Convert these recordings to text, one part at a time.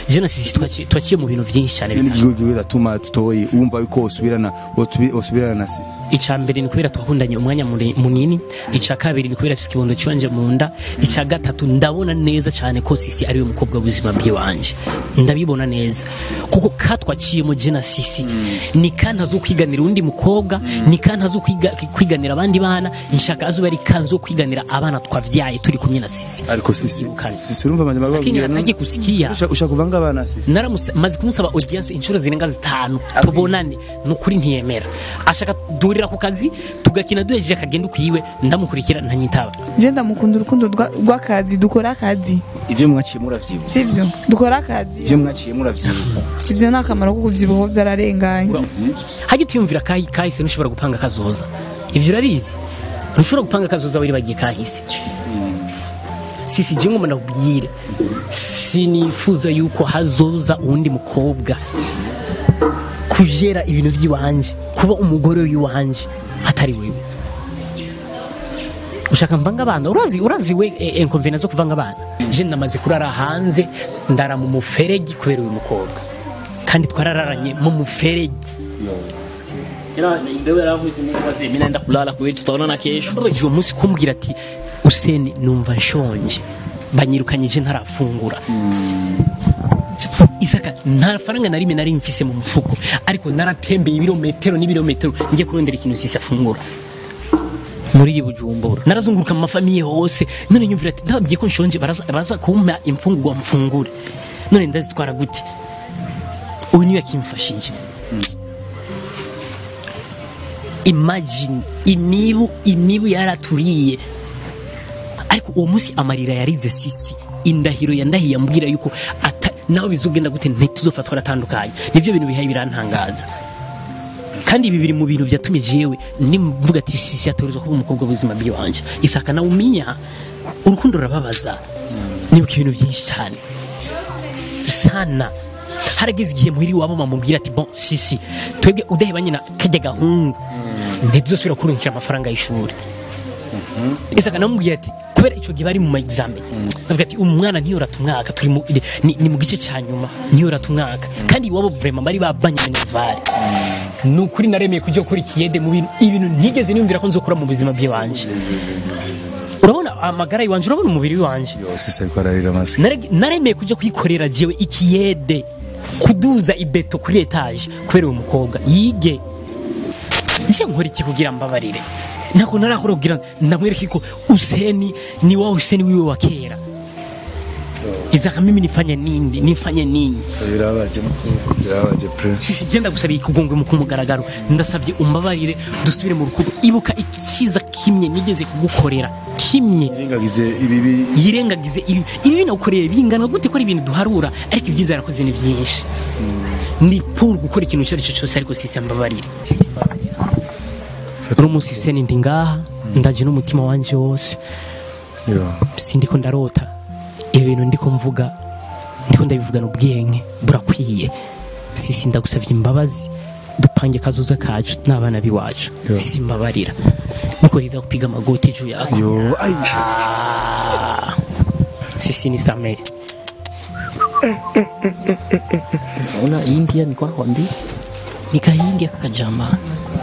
je na sisi twaci- twaciye mu bintu byinshi cyane Ni bitandukanye. igihugu gatuma tutoyi wumva yuko usubirana wotubi- usubirana na sisi icya mbere ni kubera twakundanye umwanya muri- munini icya kabiri ni kubera afite ikibondo cyanje mu nda icya gatatu ndabona neza cyane ko sisi ariwe mukobwa w'ubuzima bw'iwanje ndabibona neza kuko ka twaciyemo je na sisi ni ka ntazo kwiganira undi mukobwa ni ka ntazo kwiga- kwiganira abandi bana nshaka azuba ari ka nzo kwiganira abana twavyaye turi kumwe na sisi ariko sisi Kane. sisi urumva amajambo lakini bababwira hataki kusikia Usha- ushaka kuvanga abana sisi naramumaze kumusaba audience inshuro zirenga zitanu tubonane ni ukuri ntiyemera ashaka duhurira ku kazi tugakina duhejeje akagenda ukwiwe ndamukurikira ntanyitaba je ndamukunda urukundo rwa- rw'akazi dukora akazi ivyo mwaciye muravyibuka sivyo dukora akazi ivyo mwaciye muravyibuka ivyo ni akamaro ko kuvyibuha vyararenganye hajya utiyumvira kahi kahise ntushobora gupanga kazoza ivyo urabizi ntushobora gupanga kazoza wiribagiye kahise sisi je ngoma nakubwire sinifuza yuko hazoza uwundi mukobwa kujera ibintu vy'iwanje kuba umugore w'iwanje atari wewe ushaka mvanga abana urazi urazi we eh, inconvenience zo kuvanga abana je namaze kurara hanze ndara mu muferegi kubera uyu mukobwa kandi twarararanye mu muferegi mimi naenda kulala kwetu tutaonana kesho babaje uwo munsi kumbwira ati useni numva nshonje banyirukanyije ntarafungura isaka nta faranga na rimwe nari mfise mu mufuko ariko naratembeye ibirometero n'ibirometero ngiye kurondera ikintu sisi afungura muri iri bujumbura narazunguruka mu mafamiye hose none nyumvira ati ndababwiye ko nshonje baraza baraza kumpa imfungurwa mfungure none ndazitwara gute uyu niwe yakimfashije imagine imibu imibu yaraturiye ariko uwo munsi amarira yarize sisi indahiro yandahiye ambwira yuko ata nawe bizogenda gute ntituzofatwa aratandukanye nivyo bintu bihaye birantangaza kandi ibi biri mu bintu byatumye jewe nimvuga ati sisi yatorezwa kuba umukobwa w'ubuzima bw'iwanje isaka nawe umenya urukundo rurababaza nibuka ibintu byinshi cyane sana harageze igihe muhiri wabo bamubwira ati bon sisi twebwe udahebanye na kajya gahungu ntituzosubira kurungikira amafaranga y'ishuri isaka namubwiye ati kubera icyo gihe bari mu ma examen avuga ati umwana ntiyorata umwaka turi mu, ni, ni mu gice cya nyuma ntiyorata umwaka kandi iwabo vraiment bari babanye minervare ni ukuri naremeye kujya gukora ikiyede mu bintu ibintu ntigeze niyumvira ko nzokora mu buzima bw'iwanje urabona amagara y'iwanje urabona umubiri w'iwanje yo sisi ariko ararira amasi Nare- naremeye kujya kwikorera jewe ikiyede kuduza ibeto kuri etaje kubera uwo mukobwa yige nje nkora iki kugira mbabarire ntabwo narakora kugira ndamwereke ko useni ni wa useni wiwe wa kera izaka mimi nifanye nini nifanye nini birabaje birabaje pre sisi genda gusabiye ikugongwe mu kumugaragaro ndasabye umbabarire dusubire mu rukundo ibuka ikiza kimwe nigeze kugukorera kimwe irengagize ibibi yirengagize ibi ibi binagukoreye bingana gute ko ari ibintu duharura ariko ibyiza yarakoze ni byinshi ni pour gukora ikintu icyo ari cyo cyose ariko sisi ambabarire sisi mbabarira uno munsi seni ndi ngaha ndaje n'umutima wanje wose yo sindiko ndarota ibi bintu ndiko mvuga ndiko ndabivugana ubwenge burakwiye sisi ndagusabye imbabazi dupange kazoza kacu n'abana biwacu Yo. sisi mbabarira niko rida kupiga magoti juu yako yo ai Ah, sisi nisamehe naona india ni kwako mbi nikaingia kakajama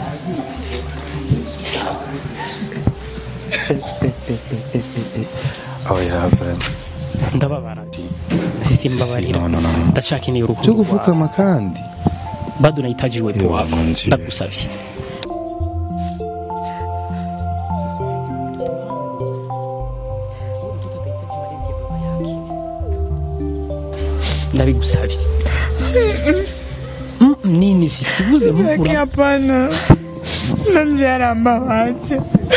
oh ya vraiment ndababara sisi mbabarira no no no no ndashaka ini cyo urukundo gufukama kandi bado nahitaji uwepo Yo, wako mwanzi. ndagusavye ndabigusavye Mm, nini sisivuze Lakini mukura hapana nanje arambabaje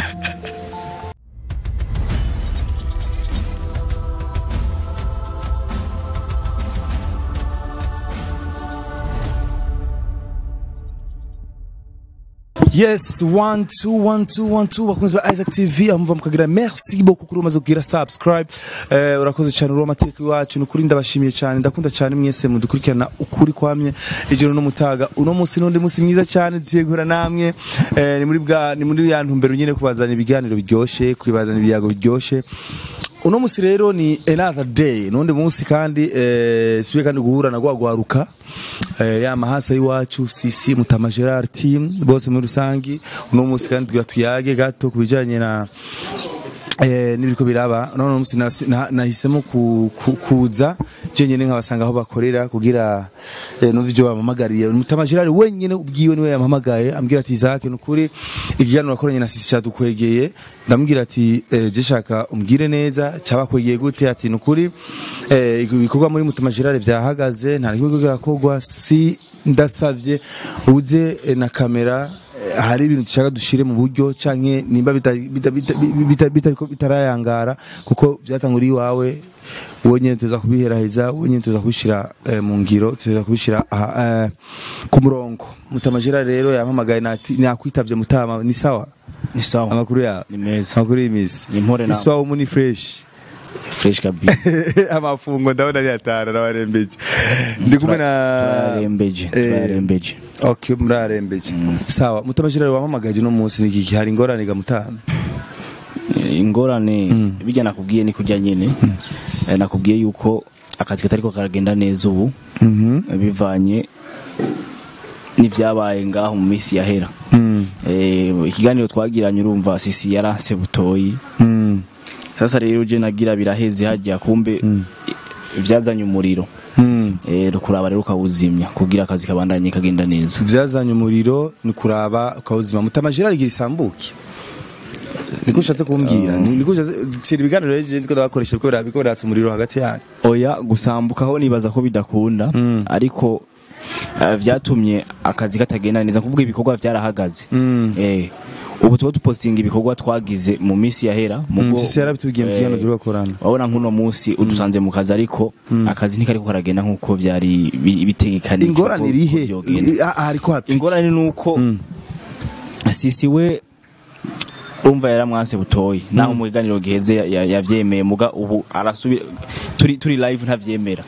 yes one two one two one two bakunzi ba Isaac TV amuva mukagira merci beaucoup kuri umaze kugira subscribe eh, urakoze cyane uri amateka iwacu ni ukuri ndabashimiye cyane ndakunda cyane mwese mudukurikirana ukuri kwamye ijoro n'umutaga uno munsi n'undi munsi mwiza cyane tugiye guhura namwe eh, ni muri bwa ni muri ya ntumbero nyine kubazana ibiganiro biryoshye kubazana ibiyago biryoshye uno musi rero ni another day nundi munsi kandi eh, subiye kandi guhura na gwagwaruka eh, ya mahasa y'iwacu sisi mutama Gerard team bose muri rusangi uno musi kandi tugira tuyage gato kubijanye na eh nibiko biraba none umunsi nasi- na- nahisemo ku- ku- kuza je nyene nkabasanga aho bakorera kugira eh, numva ivyo bamamagariye mutama Gerard wenyene ubwiwe niwe yampamagaye ambwira ati Isaac nukuri ikiganiro wakoranye na sisi cyadukwegeye ndamubwira ati eh, je shaka umbwire neza cyabakwegeye gute ati nukuri eh, ibikorwa muri mutama Gerard vyahagaze nta kimwe kirakorwa si ndasavye uze eh, na kamera Eh, hari ibintu dushaka dushire mu buryo canke nimba bita- bita- bita- bita- bitariko bitarayangara kuko byatanguriye iwawe wowe nyene tuza kubiheraheza wowe nyene tuza kubishira eh, mu ngiro tuza kubishira aha, eh, ku murongo mutamajira rero yampamagaye nati nakwitavye mutama ni sawa ni sawa amakuru yawe ni meza amakuru y'imisi Ni mpore nawe. isawa umu ni fresh fresh kabisa amafungo ndabona ari atara nabarembeje ndi kumwe na turarembeje Eh, turarembeje Okay, murarembeje. Sawa, mutamashira rero wampamagaje no munsi niki hari ingorane ga mutana. Eh, ingorane bijya nakubwiye ni kujya nyine Eh, nakubwiye yuko akazi katariko karagenda neza ubu Mhm. eh, bivanye n'ivyabaye ngaho mu minsi yahera Mm. Eh, ikiganiro twagiranye urumva sisi yaranse butoyi Mm. sasa rero je nagira biraheze hajya kumbe Mm. eh, vyazanye umuriro Mm. eh kuraba rero ukawuzimya kugira akazi kabandanye kagenda neza Vyazanye umuriro ni kuraba ukawuzima mutamashira ari gisambuke. Niko ushatse kumbwira, ni- niko ushatse tsira ibiganiro rero ndiko ndabakoresha ko bira biko biratsa umuriro hagati yanyu. oya gusambukaho nibaza ko bidakunda Mm. ariko eh, vyatumye akazi katagenda neza kuvuga ibikorwa vyarahagaze Mm. eh ubu tuba dupostinga ibikorwa twagize mu minsi yahera Mm, mugo- sisi yarabitubwiye mu kiganiro eh, turakorana. wabona nk'uno munsi udusanze mu kazi ariko akazi ntikariko karagenda nk'uko vyari bi- bitegekanijwe Ingorane ko- irihe? ko vyogenda. I- ah, Hariko hapi. ingorane nuko Mm. sisi we umva yaramwanse butoyi naho mu kiganiro giheze ya- ya- yavyemeye muga ubu arasubira turi turi live ntavyemera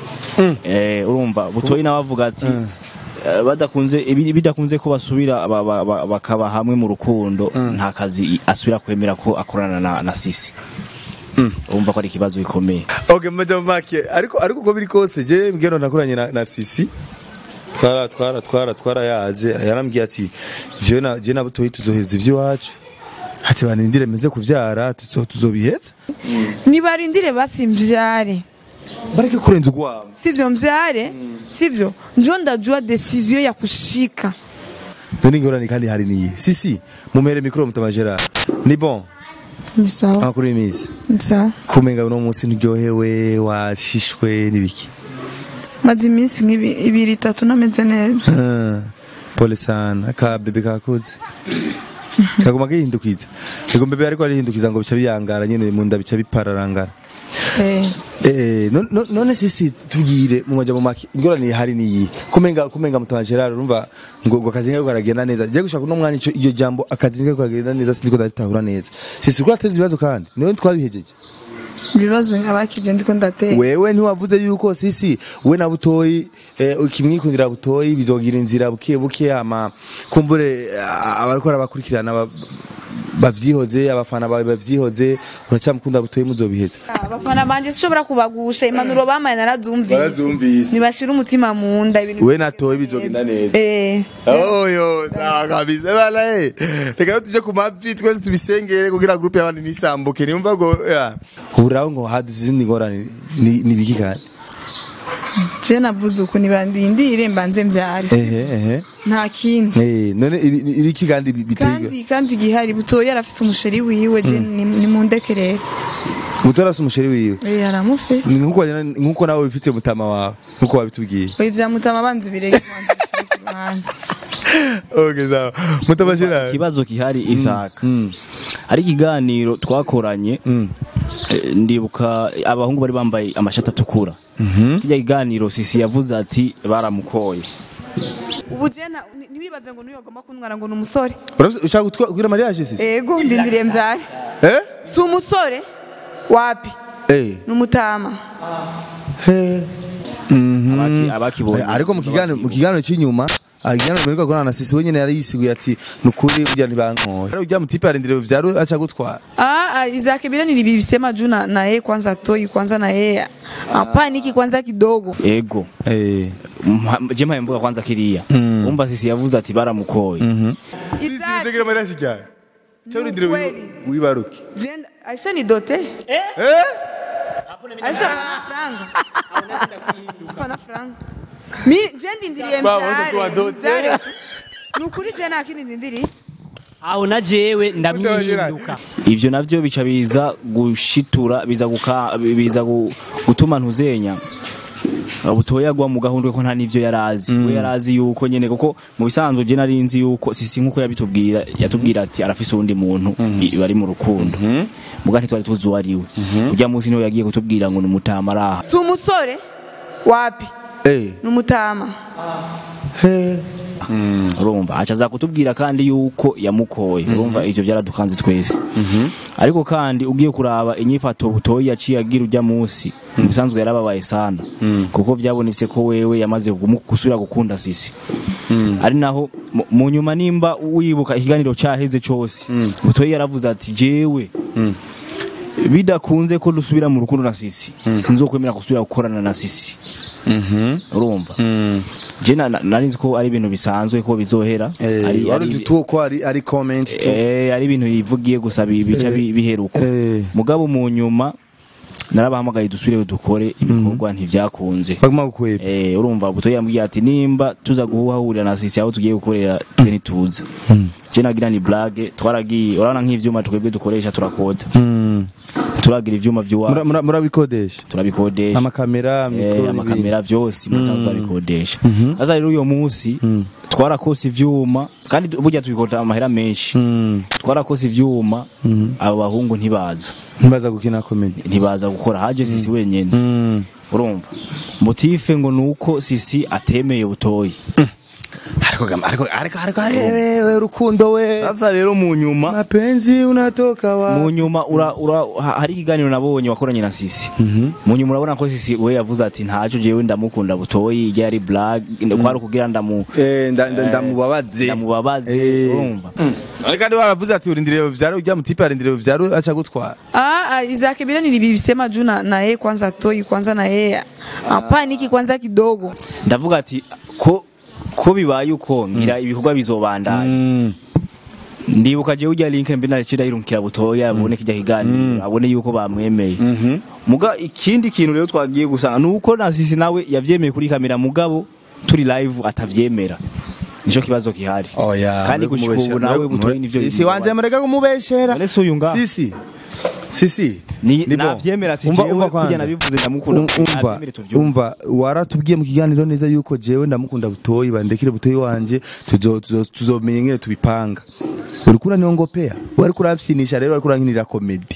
eh urumva butoyi nawe avuga ati eh, badakunze ibi- bidakunze ko basubira ba- ba- ba- bakaba hamwe mu rukundo nta kazi asubira kwemera ko akorana na, na sisi urumva ko ari ikibazo gikomeye Okay, mmaja make. Ariko ariko uko biri kose je mbwira nakoranye na, na Sisi. Twara twara twara twara yaje yarambwiye ati je na je na butoyi tuzoheza ivy'iwacu. Ati banindire meze kuvyara tuzo tuzobiheza. nibarindire basi mvyare Bareke kurenza ugwamo. sivyo mvyare sivyo njo ndajua desizio ya kushika None ngorane kandi hari niye. Sisi mumere mikro mutama Gerard. Ni bon. ni sawa Amakuru y'imisi. ni sawa Kumenga uno munsi niryohewe washishwe nibiki. maze iminsi nk'ibi ibiri itatu nameze neza Ah, Pole sana. Ka bebe kakuze. Kaguma gihindukiza. Ego bebe ariko arihindukiza ngo bica biyangara nyene mu nda bica bipararangara. Eh, Eh, non- non- none sisi tubwire mu maja mu maki ingorane hari niyi kumenga kumenga mutama Gerard urumva ngo ngo akazi ngako karagenda neza je gushaka no mwanya ico iryo jambo akazi ngako karagenda neza sindiko datahura neza sisi ko ateze ibibazo kandi niwe twabihejeje ibibazo nk'abakije ndiko ndatera wewe ntiwavuze yuko sisi we na butoyi eh, ukimwikundira butoyi bizogira inzira buke buke ama kumbure ah, abariko barabakurikirana ba- bavyihoze abafana bawe bavyihoze uracyamukunda butoyi muzobiheza abafana banje sishobora kubagusha impanuro bamaye narazumvise Barazumvise. nibashira umutima mu nda ibintu we na toyi bizogenda neza eh oyo sawa kabisa bana eh reka rero tuje ku mavi twese tubisengere kugira groupe y'abandi nisambuke niumva ngo ya huraho ngo haduze izindi ngorane ni ni biki kandi je navuze uko nibandindire mbanze mvyare ehe ehe nta kindi eh none ibi- ibi- ibiki kandi bi- biteye kandi kandi gihari butoya arafise umusheri wiwe je ni ni mundekerere mutorase umusheri wiwe eh aramufise Ni nkuko wajyana- nkuko nawe wifitiye mutama wawe nkuko wabitubwiye oya vyamutama banze bireke kubanza bishire ku ruhande okay sawa mutama shira ikibazo gihari isaka mm ari ikiganiro twakoranye mm Eh, ndibuka abahungu bari bambaye amashati atukura kijya kiganiro sisi yavuze ati baramukoye ubu je na- ni- ntibibaze ngo nuyogomba kuntwara ngo ni umusore Urafise- ushaka gutwa- kugira mariage sisi ego ndindiriye mvyare eh si umusore wapi eh ni umutama Abaki- abakibonye ariko mu kiganiro mu kiganiro cy'inyuma agirana muri kwa na sisi wenyene yari yisiguye ati nukuri burya ntibankoye rero ujya mutipe arindire vyaro acha gutwara Ah, ah, Isaac bila nilivisema juu na, na yeye kwanza toi kwanza na yeye apaniki kwanza kidogo ego eh Mha- je mpaye mvuga kwanza kiriya umva sisi yavuze ati baramukoye sisi Isaac, bizegira mara shijya cyo urindire Ukweli. wibaruke jenda Aisha ni dote eh Aisha ana franga ana franga mi jendi ndiriye Ba, wote tuwa mzare dote. mzare nukuri jena akini ndindiri aho na jewe ndamwihinduka ivyo navyo bica biza gushitura biza guka biza gu- gutuma ntuzenya butoya gwa mu gahundwe ko nta nivyo yarazi we yarazi yuko nyene kuko mu bisanzwe je nari nzi yuko sisi nkuko yabitubwira yatubwira ati arafise uwundi muntu i- bari mu rukundo muga ntitwari tuzi uwo ari we urya munsi niho yagiye kutubwira ngo ni mutama araha si umusore wapi eh ni umutama urumva aca aza kutubwira kandi yuko yamukoye urumva ivyo vyaradukanze twese ariko kandi ugiye kuraba inyifato butoyi yaciye agira urya munsi mu bisanzwe yarababaye sana kuko vyabonetse ko wewe yamaze gumu- gusubira gukunda sisi ari naho mu- mu nyuma nimba wibuka ikiganiro caheze cose butoyi yaravuze ati jewe bidakunze ko dusubira mu rukundo na sisi sinzokwemera gusubira gukorana na sisi urumva je na- na- nari nzi ko ari ibintu bisanzwe ko bizohera eh ari, waruzi ari, tu ko ari ari comment tu eh, ari ibintu yivugiye gusa bi- bica bi- biheruka eh. mugabo mu nyuma narabahamagaye dusubire dukore ibikorwa ntivyakunze baguma gukweba Eh, urumva buto yambwiye ati nimba tuza guhahurira na sisi aho tugiye gukorera twe ntituza je nagira ni blague twaragiye urabona nk'ivyuma twebwe dukoresha turakota mm turagira ivyuma Mura- vy'iwacu mura- murabikodesha turabikodesha amakamera Eh, mikoro n'ibindi. amakamera vyose musanzwe babikodesha sasa rero uyo munsi twarakose ivyuma kandi burya tubikota amahera menshi Mm. twarakose ivyuma abo bahungu ntibaza ntibaza gukina comedy ntibaza gukora haje sisi wenyene mm urumva motife ngo nuko sisi atemeye butoyi ariko gama ariko ariko ariko wewe urukundo we sasa rero mu nyuma mapenzi unatoka wa mu nyuma ura, ura, ha- hari ikiganiro nabonye wakoranye na sisi mu nyuma urabona ko sisi we yavuze ati ntaco jewe ndamukunda butoyi ijya yari blague kwari ukugira ndamu eh nda- nda- ndamubabaze ndamubabaze Eh. urumva ariko kandi waravuze ati urindire vyaro ujya mutipe arindire vyaro acha gutwara Ah, ah, Isaac bila nilivisema juu na, na yeye kwanza toi kwanza na yeye apaniki kwanza kidogo ndavuga ati ko ko bibaye uko ngira ibikorwa bizobandanya mm ndibuka jewe ujya link mbi nacira irumkira butoya abone kijya kiganiro abone yuko bamwemeye muga ikindi kintu rero twagiye gusanga nuko na sisi nawe yavyemeye kuri kamera mugabo turi live atavyemera nico kibazo gihari oya kandi gushika ubu nawe butoyi nivyo sisi wanje mureka kumubeshera None si uyu ngaha? sisi sisi Ni- bon. navyemera ati Umva- jewe umva kurya kwanza. nabivuze ndamukunda, Um- umva navyemere tuvyumve. umva waratubwiye mu kiganiro neza yuko jewe ndamukunda butoyi bandekire butoyi wanje tuzo- tuzo- tuzomenya ingene tubipanga uriko uranongopea wariko uravyinisha rero wariko urankinira komedi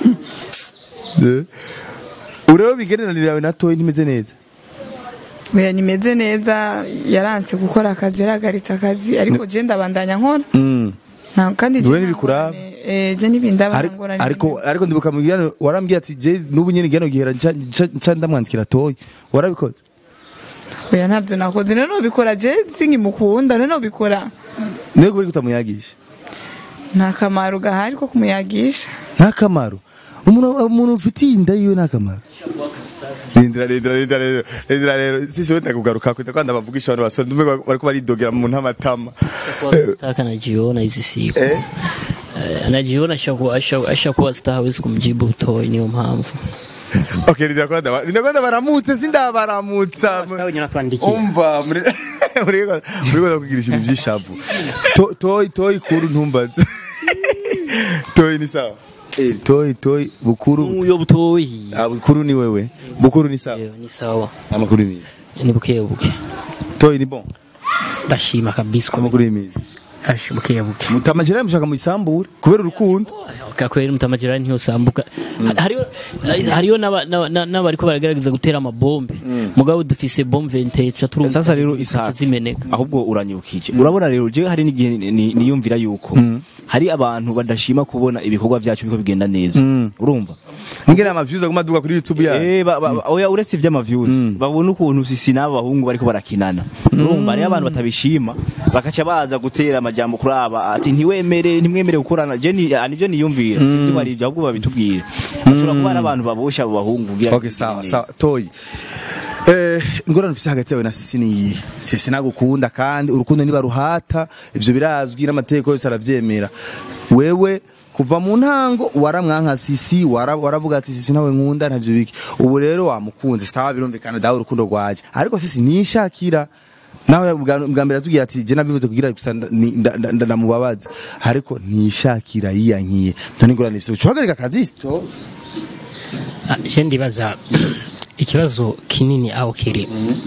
Eh? urebe imigenderanire yawe na toyi ntimeze neza oya nimeze neza yaranse gukora akazi yaragaritse akazi ariko je ndabandanya nkora Mm. nta kandi Wewe je ntibikuraba? ntangorane, eh, je n'ibindi Ariko- abangorane ariko ariko ndibuka mu kiganiro warambwiye ati je n'ubu nyene igihano gihera nca- nca nca ndamwandikira toyi warabikoze oya ntabyo nakoze none ubikora je sinkimukunda none ubikora nego uri kutamuyagisha nta kamaro gahari ko kumuyagisha nta kamaro umuntu umuntu ufitiye inda yiwe nta kamaro rindira rindira rindira rero rindira rero sisi wenda kugaruka kwita kwanda bavugisha abantu basore ndumve bariko baridogera mu ntamatama Nataka najiona hizi siku eh Eh, najiona ashakuwa asha- ashakuwa star hawezi kumjibu Butoyi niyo mpamvu okay rindira kwanda ba- rindira kwanda baramutse sindabaramutsa Star wenye natuandikia umva muri muri muri kwa kugirisha ibintu by'ishavu To- toyi toyi kuru ntumbaze toyi ni sawa eh toyi toyi bukuru uyo Butoyi ah bukuru ni wewe bukuru ni sawa Eyo, ni sawa amakuru ni ni buke buke toyi ni bon ndashima kabisa amakuru y'imizi ashi buke buke mutamajira mushaka mu isambure kubera urukundo reka kwera mutamajira ntiyosambuka hariyo hariyo n'aba- n'aba- n'aba- n'abariko baragerageza gutera amabombe mugabo dufise bombe 28 tuca turumva sasa rero zica isaka zimeneka ahubwo uranyibukije urabona rero je hari n'igihe ni- ni- niyumvira yuko hari abantu badashima kubona ibikorwa byacu biko bigenda neza urumva ngene amaviews aguma duga kuri YouTube ya Eh, ba- ba- oya uretse ivy'amavyuzi babona ukuntu sisi n'aba bahungu bariko barakinana urumva rero abantu batabishima bakaca baza gutera amajambo kuri aba ati ntiwemere ntimwemere gukorana je ni ah, nivyo niyumvira sinzi ko ari ivyo ahubwo babitubwire bashobora kuba ari abantu babosha abo bahungu kugira Okay sawa sawa toyi Eh, ingorane ufise hagati yawe na sisi ni iyi sisi nagukunda kandi urukundo niba ruhata ivyo birazwi n'amategeko yose aravyemera wewe kuva mu ntango waramwanka sisi wara- waravuga ati sisi nawe nkunda ntavyo biki ubu rero wamukunze sawa birumvikana dawe urukundo rwaje ariko sisi nishakira nawe bwa bwa mbere atubwiye ati je nabivuze kugira gusa nda- ni- nda- nda- nda- ndamubabaza ariko nishakira yiyankiye none ingorane ufise ucuhagarika akazi to Ah, je ndibaza ikibazo kinini aho kiri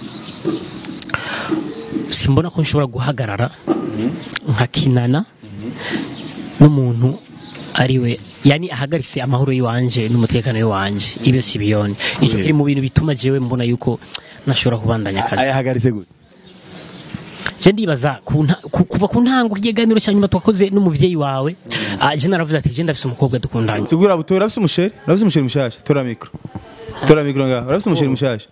simbona ko nshobora guhagarara nkakinana n'umuntu ariwe yani ahagaritse amahoro y'iwanje n'umutekano w'iwanje ibyo si biyoni icyo kiri mu bintu bituma jewe mbona yuko nashobora kubandanya akazi ayahagaritse gute je ndibaza ku nta- ku- kuva ku ntango kiganiro cya nyuma twakoze n'umuvyeyi wawe ah, je naravuze ati je ndafise umukobwa dukundanye sigura buto urafise umusheri urafise umusheri mushasha tora mikro tora mikro ngaho urafise umusheri mushasha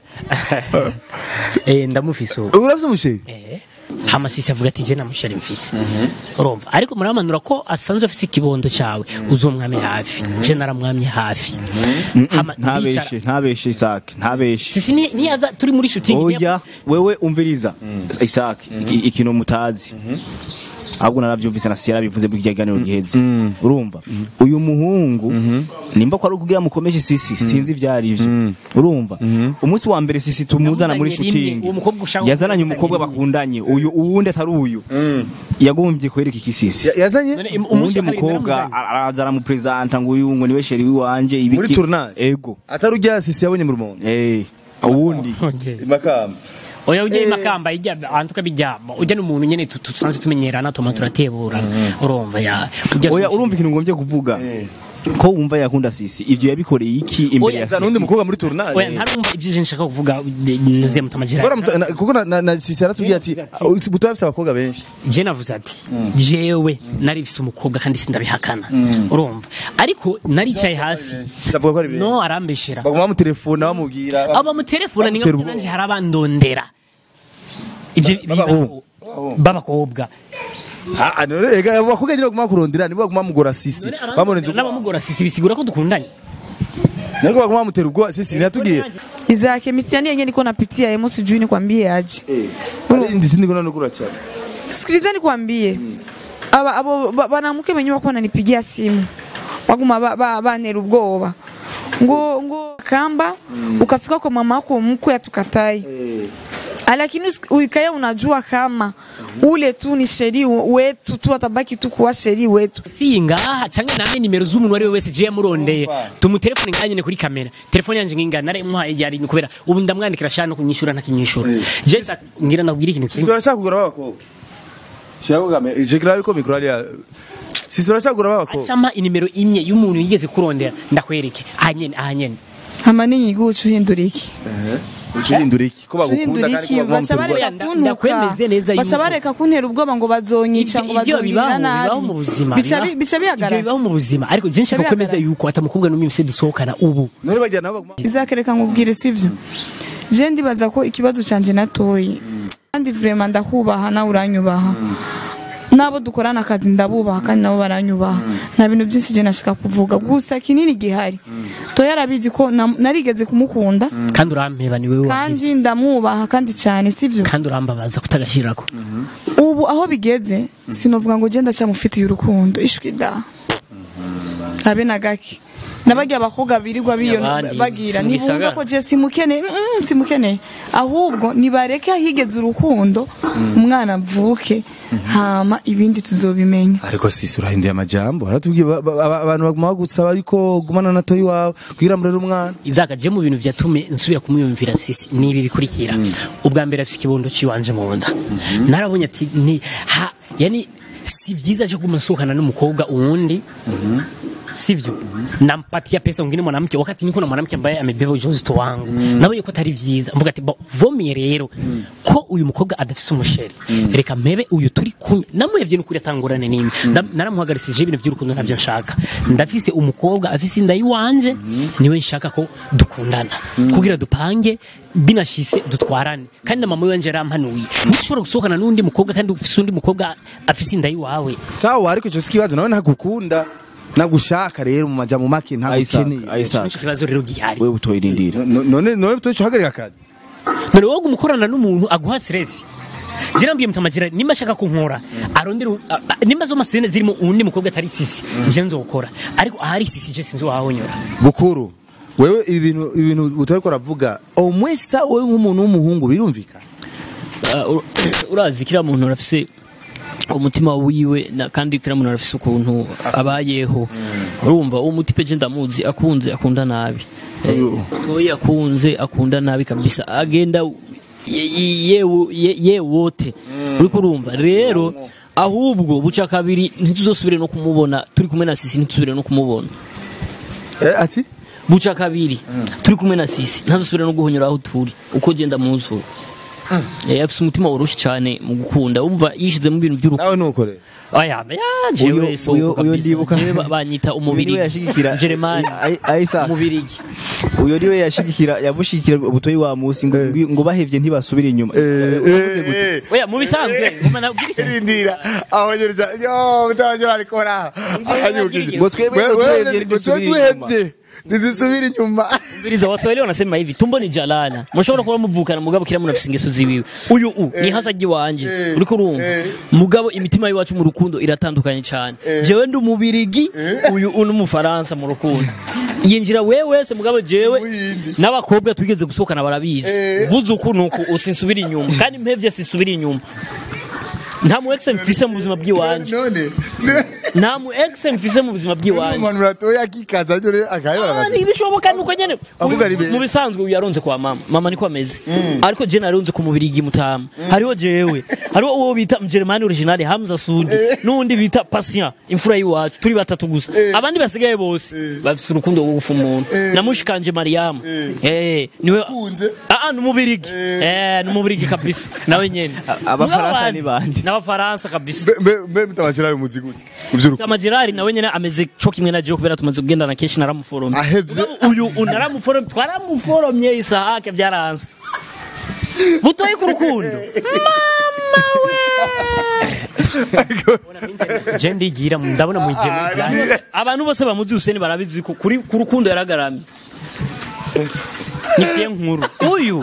eh ndamufise ubu urafise umusheri Eh, hama sisi avuga ati je namushari mfise urumva ariko muramanura ko asanzwe afise ikibondo cawe uzomwame hafi je naramwamye hafi hama ntabeshe ntabeshe isake ntabeshe sisi ni- niyaza turi muri shooting oya wewe umviriza isake iki- ikintu mutazi ahubwo naravyumvise na siyara bivuze mu kiganiro giheze urumva uyu muhungu nimba ko ari ukugira mukomeshe sisi sinzi ivyari ivyo urumva umunsi wa mbere sisi tumuzana muri Yamuzanye rimwe, shooting uwo mukobwa ushaka yazananye kumuzanye umukobwa rimwe. bakundanye uyu uwundi atari uyu yagombye kwereka iki sisi Ya- yazanye None im- uwundi umunsi wa kabiri mukobwa naramuzanye. araza aramupresenta ngo uyu ngo niwe sheri wiwanje ibiki muri tournage ego atari ujya sisi yabonye mu rumondo eh uwundi Okay. imakamba oya ujya imakamba ijya ahantu ukabijyamo ujya n'umuntu nyene tu- tusanzwe tumenyerana tuma turatebura urumva ya ujya oya urumva ikintu ngombye kuvuga ko wumva yakunda sisi ivyo yabikoreye iki imbere Oya, ya zana undi sisi mukobwa muri tournage oya ntarumva ibyo je nshaka kuvuga nuziye mutamajira Bora muta- na- kuko na- na- na sisi yaratubwiye ati "Uh, buto yafise abakobwa benshi je navuze ati jewe nari mfise umukobwa kandi sindabihakana urumva ariko naricaye hasi sisi avuga ko ari benshi no arambeshera baguma bamutelefona bamubwira aba mutelefona ni Bamutera nka ubwoba. nanje harabandondera ivyo B'abahungu. bibaho b'abakobwa Ah, ah, none ega abo bakobwa nyine baguma kurondera nibo baguma mugora sisi bamurenze n'abamugora sisi bisigura ko dukundanye niko baguma bamutera ubwoba sisi ntiyatubwiye Izake misiani yenyewe niko napitia yemo sijui nikwambie aje. ari ndi sindi kuna nukura cyane Sikiliza nikwambie. Aba abo ba- banamuke benyewe wako wananipigia simu. Waguma ba, ba, banera ubwoba. Ngo ngo kamba ukafika kwa mama yako mkwe atukatai. Lakini usi- uikaye unajua kama ule tu ni sheri wetu tu atabaki tu kuwa sheri wetu. si ngaha canke name nimero z'umuntu wari we wese je yamurondeye tumutelefone ngaha nyene kuri kamera telefone yanje nginga nare muhaye yari ni kubera ubu ndamwandikira shano kunyishura ntakinyishura je nza- ngira ndabwira ikintu sisi kimwe urashaka kugura abakobwa shaka kamera je kira yuko mikro ari ya sisi urashaka kugura abakobwa acampa inimero imwe y'umuntu yigeze kurondera ndakwereke ahanyene ahanyene Hama ninyi gucu hindura iki? ucuhindura iki ko bagukunda Uhindura kandi iki ko baguma baca bamutera ubwoba bareka Nda- kuntuka ndakwemeze neza baca yuko- bareka kuntera ubwoba ngo bazonyica ngo Ivyo bazongirira bibaho bibaho mu nabi buzima bica bibaho- bi- bica ivyo bibaho bihagarara mu buzima ariko je nshaka Bica kwemeza bihagarara. yuko atamukobwa n'umwe mfise dusohokana ubu none bagira nabo baguma izakereka nkubwire sivyo je ndibaza ko ikibazo canje natoyi kandi vraiment ndakubaha nawe uranyubaha nabo dukorana akazi ndabubaha kandi nabo baranyubaha nta bintu byinshi je nashaka kuvuga gusa kinini gihari toya arabizi ko na- narigeze kumukunda kandi urampeba ni wewe wahevye. kandi ndamwubaha kandi cyane sivyo kandi urambabaza kutagashirako ubu aho bigeze sinovuga ngo genda cyamufitiye urukundo ishwi da habe na gake nabagiye abakobwa birirwa biyo Abandi, bagira si mu nibumva gisagara. ko je simukene mm, simukene ahubwo nibareke higeze urukundo umwana avuke hama ibindi tuzobimenya ariko sisi urahinduye amajambo aratubwiye ba- ba- aba- abantu baguma bagusaba yuko gumana na toyi wawe kugira murere umwana izaka je mu bintu vyatume nsubira kumwiyumvira sisi nibi bikurikira ubwa mbere afise ikibondo ciwanje mu nda narabonye ati ni ha yani si vyiza cyo kumusukana n'umukobwa uwundi sivyo nampatia pesa mwingine mwanamke wakati niko na mwanamke ambaye amebeba ujauzito wangu nabonye ko atari vyiza mvuga ati bo vomye rero ko uyu mukobwa adafise umusheri reka mpebe uyu turi kumwe namuhevye n'ukuri atangurane n'imwe Nda- naramuhagarisije ibintu vy'urukundo navyo nshaka ndafise umukobwa afise inda yiwanje niwe nshaka ko dukundana kugira dupange binashise dutwarane kandi na mama wanje yarampanuye ntushobora gusohokana n'undi mukobwa kandi ufise undi mukobwa afise inda yiwawe sawa ariko ico sikibazo nawe ntagukunda nagushaka rero mu majambo make ntagukeneye Isaac, Isaac. nico kibazo rero gihari wewe utoye irindira No- none none tuco hagarika akazi none wowe umukorana n'umuntu aguha stress jirambwiye mutamagira nimba ashaka kunkora arondera u- a- a- nimba zo masene zirimo undi mukobwa atari sisi je nzokora ariko ahari sisi je sinzi wahonyora bukuru wewe ibi bintu ibintu utariko uravuga omwesa wewe nk'umuntu w'umuhungu birumvikana Uh, ur- urazi kiriya muntu arafise umutima wiwe na kandi kiriya muntu arafise ukuntu abayeho urumva uwo mutipe je ndamuzi akunze akunda nabi toyi akunze akunda nabi kabisa agenda ye- ye- yewe ye- yewote uriko urumva rero ahubwo buca kabiri ntituzosubire no kumubona turi kumwe na sisi ntituzubire no kumubona eh ati buca kabiri turi kumwe na sisi ntazosubire no guhonyora aho turi uko genda muzura Eh, afise umutima woroshe cyane mu gukunda umva yishize mu bintu by'urukundo nawe nukorera aya ya jewe Uyo- so uyo- uyo ndibuka- jewe ba- banyita umubiri Uyu niwe yashigikira Jeremani I- Isaac. umubirigi uyo niwe yashigikira yabushigikira ubutoyi wa musi ngo ngo bahevye ntibasubire inyuma oya mu bisanzwe ngoma nabwira ikintu irindira aho nyereza yo utajya arikora aranyukije Ngo twebwe ngo tuhevye ntidusubire inyuma. ntidusubire inyuma Mviriza waswahili wanasema hivi tumbo ni jalala mushobora kuba muvukana mugabo kila muntu afise ingeso ziwiwe uyu u ni hasaji wanje uriko urumva mugabo imitima yiwacu mu rukundo iratandukanye cyane jewe ndi umubirigi uyu u n'umufaransa mu rukundo yinjira wewe wese mugabo jewe n'abakobwa twigeze gusohokana barabizi vuze uku nuku usinsubira inyuma kandi mpevye sinsubira inyuma nta mu ex mfise mu buzima bw'iwanje none nta mu ex mfise mu buzima bw'iwanje umuntu uratoya akikaza nyine akayibara Ah, ntibishoboka nuko nyene Avuga ari beza. mu bisanzwe uyu yaronze kwa mama mama niko ameze ariko je naronze ku mubiri igimutama hariho jewe hariho uwo bita Mjeremani original Hamza Sudi n'undi bita Patient imfura y'iwacu turi batatu gusa abandi basigaye bose bafise urukundo rwo gufa umuntu namushikanje Mariam eh niwe Ukunze? ah ah numubirigi eh numubirigi kabisa nawe nyene Abafaransa Mugabo ni bande? n'abafaransa kabisa mbe mbe mutabashira umuzi gute uvyuruko Tamajirari nawe nyene ameze co kimwe na jewe kubera tumaze kugendana kenshi naramuforomye ahevye uyu unaramuforomye twaramuforomye isahake byaranze butoye ku rukundo je ndigira ndabona mu gihe abantu bose bamuzi Hussein barabizi ko kuri ku rukundo yaragaramye nifiye nkuru uyu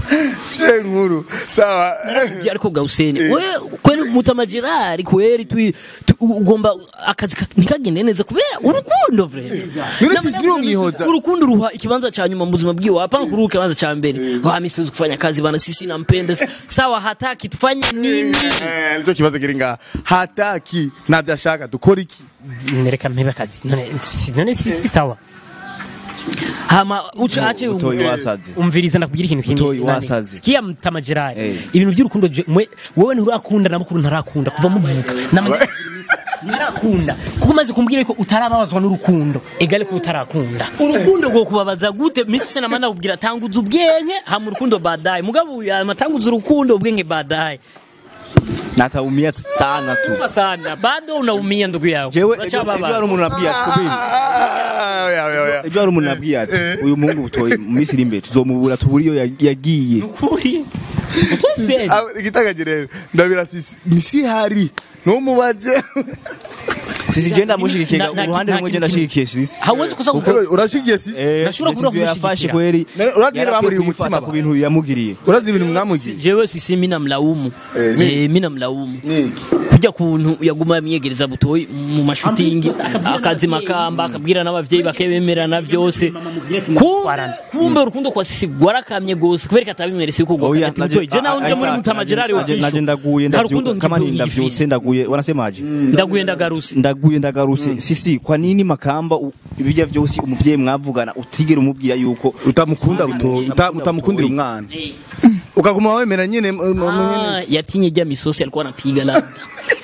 nkuru sawa Ugiye ariko ga Hussein we kweli mutamajirari kweli tu tu- ugomba akazi ka- ntikagende neza kubera urukundo vre None sisi niyo mwihoza. urukundo ruha ikibanza cha nyuma mu buzima bwiwe hapana kuruha ikibanza cha mbere wa misiwezi kufanya kazi bana sisi nampenda sawa hataki tufanye nini Eh, nicyo kibazo kiri ngaha hataki ntabyo ashaka dukora iki nereka mpebe akazi none si- none si si sawa hama uca ache utoyi wasaze umviriza ndakubwira ikintu kimwe Utoyi nani, wasaze. sikia mtamajirari Eh. ibintu by'urukundo je- mwe wewe nturakunda na mukuru ntarakunda kuva muvuka namanye ntarakunda kuko umaze kumbwira ko utarababazwa n'urukundo egale ko utarakunda urukundo rwo kubabaza gute misi sena mana kubwira tanguza ubwenge hama urukundo baadaye mugabo uyu amatanguza urukundo ubwenge baadaye nataumia sana tu kufa sana bado unaumia ndugu yao jewe ejo Uracababara. ejo hari umuntu nabwiye ati subiri Ah, oya, oya, oya. ejo hari umuntu nabwiye ati uyu muhungu butoyi mu minsi iri imbere tuzomubura tubura iyo ya- yagiye Ukuri. Utuvye. Ah, igitagaje rero ndabira sisi nisi hari ntumubaze sisi je ndamushigikiye Na- na- uruhande na- rumwe je ndashigikiye sisi hawezi kusa Ukuri, urashigiye sisi Eh, Nashobora kubura decision yafashe kumushyigikira. kweli None uragira yarakwiye bamuriye kwifata umutima ku ba. bintu yamugiriye urazi ibintu mwamugiye jewe sisi mina mlaumu Eh, ni- eh, mina mlaumu Niki? kujya kuntu yaguma yamwiyegereza butoyi mu mashutingi akazi makamba akabwira n'abavyeyi bakebemerana byose kumbe kumbe urukundo kwa sisi gwarakamye gose kubera katabimerese yuko Oya, gwakati butoyi je nawe nje muri Isaac, mutamajerari naje- naje ndaguye nta rukundo ndavyuka kama ni ngifise. ndavyutse ndaguye wanasemaje ndaguye ndagaruse ndaguye ndagaruse sisi kwa nini makamba u- ibijya vyose umuvyeyi mwavugana utigera umubwira yuko utamukunda buto uta- utamukundira umwana ukaguma wemera nyine m- m- m- nyine. Ah, yatinye jya misosi alikuwa anapiga labda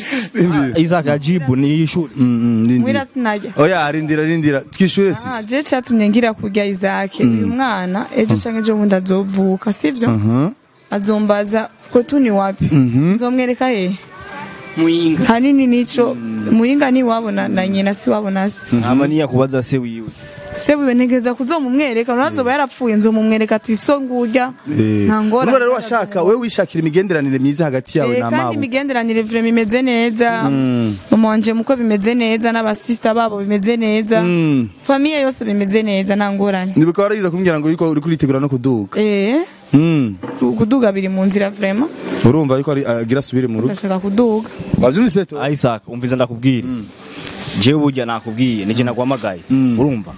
Rindira. Isaac ajibu ni ishuri Mm, mm, rindira. mwira sinajya oya rindira rindira twishure Ah, sisi je cyatumye ngira kurya Isaac uyu mwana ejo canke ejo bundi azovuka sivyo Mhm. azombaza ko tuni wapi nzomwereka he muyinga hanini nico muhinga ni wabo na, na nyina si wabo na se ama niyakubaza se wiwe se wiwe ntegeza kuzomumwereka nazoba yarapfuye nzomumwereka ati so ngurya nta ngora Urumva rero washaka wewe wishakira imigenderanire myiza hagati yawe Eh, na kandi mawe imigenderanire vrema imeze neza mama wanje muko bimeze neza n'abasista babo bimeze neza Mm. famiye yose bimeze neza nta ngorane nibuka waragize kumbwira ngo yuko uri kuritegura no kuduga eh Mm. kuduga biri mu nzira vrema urumva yuko ari- agira asubire mu rugo ndashaka kuduga wavyumvise to Isaac umviza ndakubwira jewe burya nakubwiye nije nagwamagaye urumva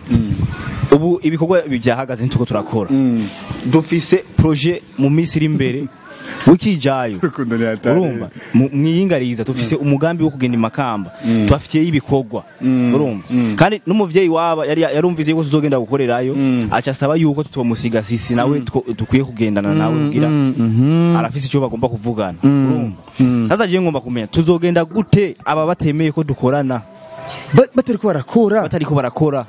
ubu ibikorwa byahagaze ntuko turakora dufise projet mu minsi iri imbere wikijayo Urukundo ni hatari. urumva Mu- mwiyingariza dufise umugambi wo kugenda imakamba tubafitiye ibikorwa urumva kandi n'umuvyeyi waba yari yarumvise yuko tuzogenda gukorerayo aca asaba yuko tutomusiga sisi nawe two- dukwiye kugendana nawe kugira arafise icyo bagomba kuvugana urumva sasa je ngomba kumenya tuzogenda gute aba batemeye ko dukorana Ba- batariko barakora batariko barakora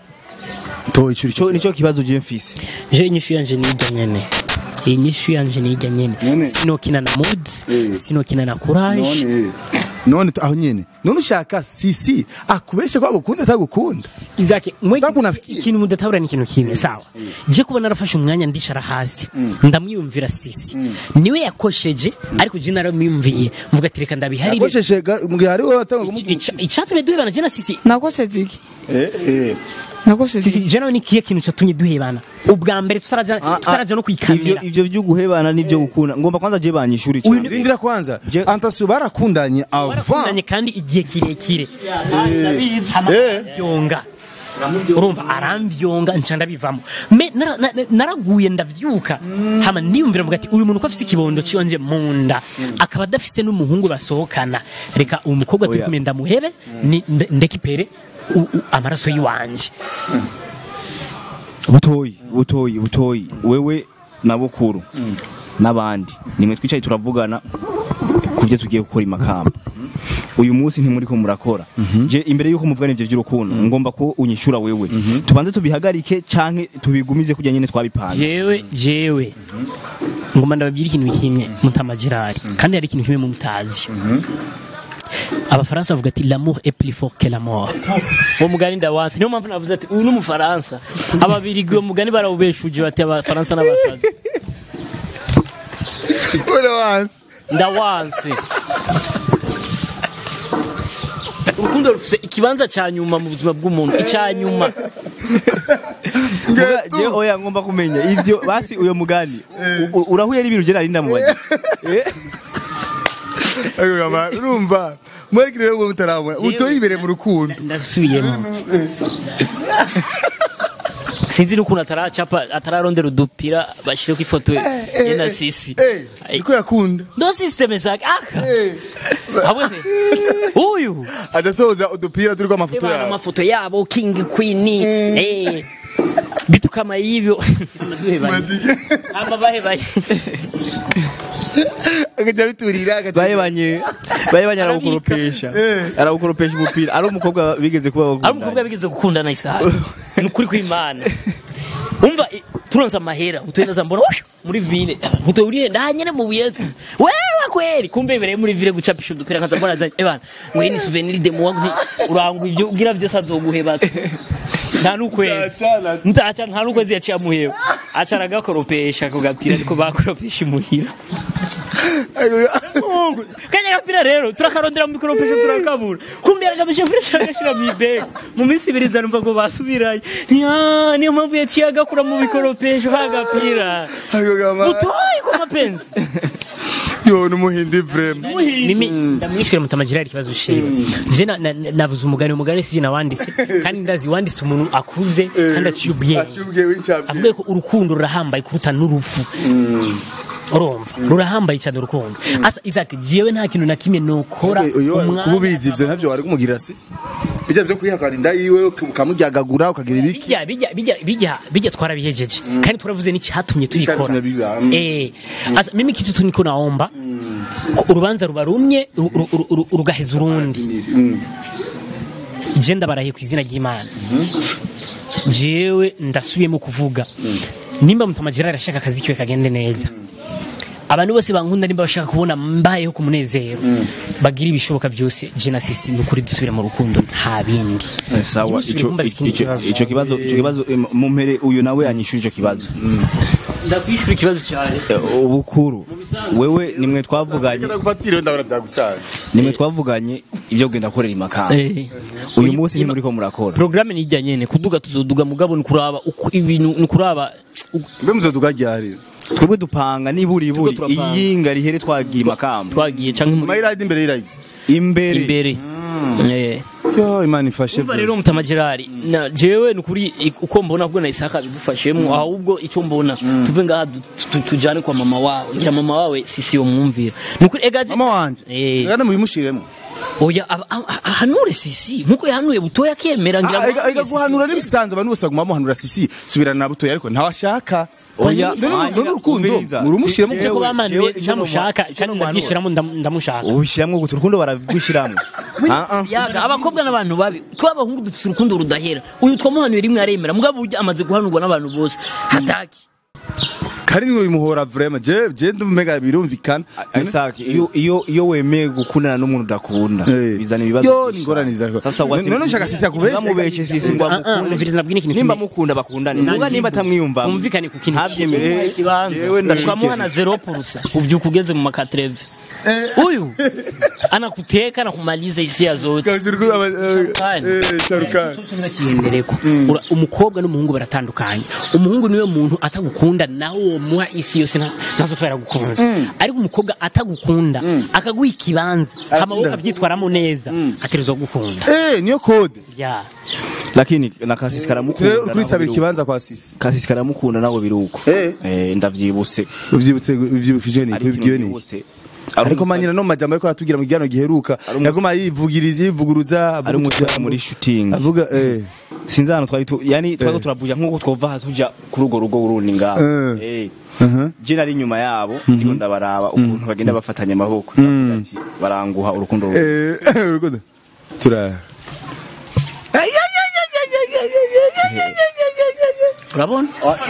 to icuri Ico nico kibazo je mfise je inyishu yanje nijya nyene iyi nyishu yanje nijya nyene Nyene. sinokina na mood Eh. sinokina na courage none none aho nyene none ushaka sisi akubeshe ko agukunda atagukunda Isaac mwe Ntabwo unafikiye. ikintu mudatahura ni ikintu kimwe sawa je kuba narafashe umwanya ndicara hasi ndamwiyumvira sisi niwe yakosheje ariko je naramwiyumviye mvuga ati reka ndabiharire akosheshe mugihe ari wowe atanga Ica- icatumye duhebana je na sisi nakosheje iki eh eh nakosheje sisi iki je nawe ni kiye kintu catumye duhebana ubwa mbere tutaraja tutaraja no ivyo kwikamera ivyo vyo guhebana nivyo gukunda ngomba kwanza je banyishuri uyu rindira kwanza Je- antasiyo barakundanye avant barakundanye kandi igihe kirekire Eh. arabyonga urumva arambyonga nca ndabivamo me nara- na- na- naraguye ndavyuka hama niyumvira mvuga ati uyu muntu ko afise ikibondo ciwanje mu nda akaba adafise n'umuhungu basohokana reka uwo mukobwa turi Oya. kumwe ndamuhebe ni- nde- ndekipere u- u- amaraso yiwanje butoyi butoyi butoyi wewe na bukuru n'abandi nimwe twicaye turavugana ku byo tugiye gukora imakamba uyu munsi ntimuriko murakora je imbere yuko muvugana ivyo vy'urukundo ngomba ko unyishura wewe tubanze tubihagarike canke tubigumize kujya nyene twabipanze jewe jewe ngoma ndababwira ikintu kimwe mutamajirari kandi hari ikintu kimwe mumutazi abafaransa bavuga ati l'amour est plus fort que la mort uwo mugani ndawansi niyo mpamvu navuze ati uyu ni umufaransa ababirigi uwo mugani barawubeshuje bati abafaransa n'abasazi uri wansi ndawansi urukundo rufise ikibanza ca nyuma mu buzima bw'umuntu ica nyuma Muga- je oya ngomba kumenya ivyo basi uyo mugani u- u- urahuye n'ibintu je nari ndamubaza Eh, urumva mwerekere rero ngo mutarabona utoye imbere mu rukundo ndasubiyemo sinzi n'ukuntu ataracapa atararondera udupira bashireko ifoto ye na sisi eh Ai. niko yakunda ndo systeme zake aka eh habwe uyu adasohoza udupira turiko amafoto Ebana yawe amafoto yabo king queen eh bitu kama hivyo ama bahe bahe akaja biturira akaja bahebanye bahebanye arawukoropesha arawukoropesha umupira ari umukobwa bigeze kuba ari bakundana. umukobwa bigeze gukundana isaha ni ukuri kw'imana umva i- turonse amahera utuenda mbona "Ush, muri vile uto uri nda nyene mu buyetu wewe kweli kumbe ibereye muri vile gucapisha udupira nkaza mbona zanye ebana ngo iyi ni souvenir de moi nti urangwa ibyo ugira byose azoguheba nta n'ukwezi Ndacana. ndaca nta n'ukwezi yaciye amuheba aca aragakoropesha ku gapira ariko bakoropesha imuhira kanya gapira rero turakarondera mu mikoropesho turakabura kumbe yaragabisha furesha agashira mu ibega mu minsi ibiri zanumva ngo basubirayo Nya, niyo mpamvu yaciye agakura mu bikoropesho kagapira Ayo gama utoye ku mapenzi yo numuhindi vrema mimi ndamwishyura mutamagirira ikibazo ushiba je na- na- na- navuze umugani umugani sije nawanditse kandi ndazi wanditse umuntu akuze kandi aciye ubwenge acubwe w'incabwe avuga ko urukundo rurahambaye kuruta n'urupfu urumva rurahambaye cyane urukundo asa isaac jewe nta kintu na kimwe nokora kuba ubizi ivyo navyo wari kumugirira sisi bijya byo kwihakana inda yiwe ukamuryagagura ukagira ibiki bijya bijya bijya bijya bijya twarabihejeje kandi turavuze n'icyatumye tubikora Icyatumye biba, mm. eh asa mimi kitu tu niko naomba ko urubanza ruba rumye ru- ru- ru- ru- rugaheza urundi je ndabarahiye ku izina ry'imana jewe ndasubiyemo kuvuga nimba mutamagira arashaka akazi kiwe kagende neza abantu bose bankunda nimba bashaka kubona mbayeho ku munezero bagira ibishoboka byose je na sisi nukuri dusubire mu rukundo nta bindi Eh, sawa Ntimusubire ico kumbaza ikindi ico- kibazo. ico kibazo ico kibazo eh, mumpere uyu nawe yanyishura ico kibazo ndakwishura ikibazo cyane Eh, ubukuru wewe nimwe twavuganye ndagufatire ndabona byagucanye nimwe twavuganye ibyo kugenda gukorera imakamba Eh. uyu munsi ntimuriko murakora programme ni ijya nyene kuduga tuzoduga mugabo ni kuraba uko ibintu ni kuraba mbe muzoduga ryari twebwe dupanga niburi iburi Turiko turapanga. iyinga rihere twagiye imakamba twagiye canke muri mayiradi imbere y'iradi imbere imbere Eh. yo imana ifashe umva rero mutama Gerard na jewe nukuri uko mbona ubwo na Isaka bidufashemo ahubwo icyo mbona tuve ngaha du- tu- tujane kwa mama wawe ngira mama wawe sisi yo mwumvira nukuri egaje mama wanje Eh. kandi mubimushiremo oya aba- a- a- ahanure sisi nkuko yahanuye butoya kemera ngira Ah, ega- ega guhanura n'ibisanzwe abantu bose baguma bamuhanura sisi subirana na butoya ariko ntawashaka Oya, None- Manya, none urukundo umviriza. murumushiremo Si- ko bamanuye Jewe- jewe ntamushaka icyo kandi numva- ndabyishiramo ndam- ndamushaka ubishyiramo gute urukundo barabwishyiramo Ah, ah. yaga abakobwa n'abantu babi tw'abahungu dufite urukundo rudahera uyu twamuhanuye rimwe aremera mugabo ujya amaze guhanurwa n'abantu bose hataki kari niwe bimuhora vraiment je je ndumega birumvikana Isaac, iyo iyo iyo wemeye gukundana n'umuntu udakunda Eh. bizana ibibazo Yo, byinshi ni ingorane cyane. zidakora. sasa None- none ushaka sisi akubeshe? ntamubeshe sisi ngo Ah, ah, amukunde umviriza nabwire ikintu nimba kimwe. mukunda bakundane muga nimba atamwiyumva twumvikane ku kintu ntabyemere ikibanza yewe ndashikiriza ukamuhana zero purusa ubyuka ugeze mu makatreve huyu anakuteka anakumaliza hisia zote Sharukani. sharukani Cyo kimwe kiyendereko Ura- umukobwa n'umuhungu baratandukanye umuhungu niwe muntu atagukunda nawe uwo muha isi yose nta- ntazopfa yaragukunze ariko umukobwa atagukunda akaguha ikibanza hama wowe ukabyitwaramo neza ategerezwa gukunda eh niyo code ya lakini na kasisi karamukunda rero kurisabira ikibanza kwa sisi kasisi karamukunda nawe biruko Eh. eh ndavyibuse uvyibutse uvyibukije ni Ari ikintu ubwiyo ni vyibutse. ariko manyina no majambo ariko aratubwira mu gihano giheruka umu- yaguma yivugiriza yivuguruza ari umutima muri shooting avuga eh sinzi hano twari tu yani twari Eh. turabuja nkuko twova hasi tuja kuri urwo rugo urundi ngaho Eh. eh Mhm. je nari inyuma yabo ndiko ndabaraba ukuntu bagenda bafatanya amaboko ndavuga ati baranguha urukundo ru- eh urukundo tura urabona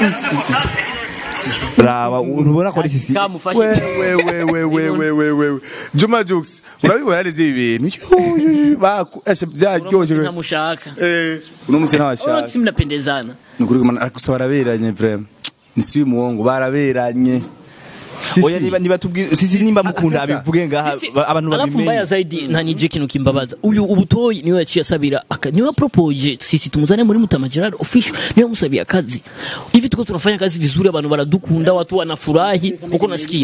raba ntubona ko ari sisi kamufashe we we we we we we we we Juma Jux urabibona yareze ibi bintu Yu, baku eshe byaryoshe ntamushaka eh uno musi ntawashaka si mnapendezana nukuri kumana ariko baraberanye vraiment ni si umuhungu baraberanye Si, oya si. niba niba tubwire sisi nimba mukunda sasa. abivuge ngaha Sisi, ba- abantu alafu mbaya babimenye zaidi na nije kintu kimbabaza uyu ubutoyi niwe yaciye asabira aka niwe propoje sisi tumuzane muri Mutama Gerard official niwe musabia kazi hivi tuko tunafanya kazi vizuri abantu baradukunda watu wanafurahi uko nasikia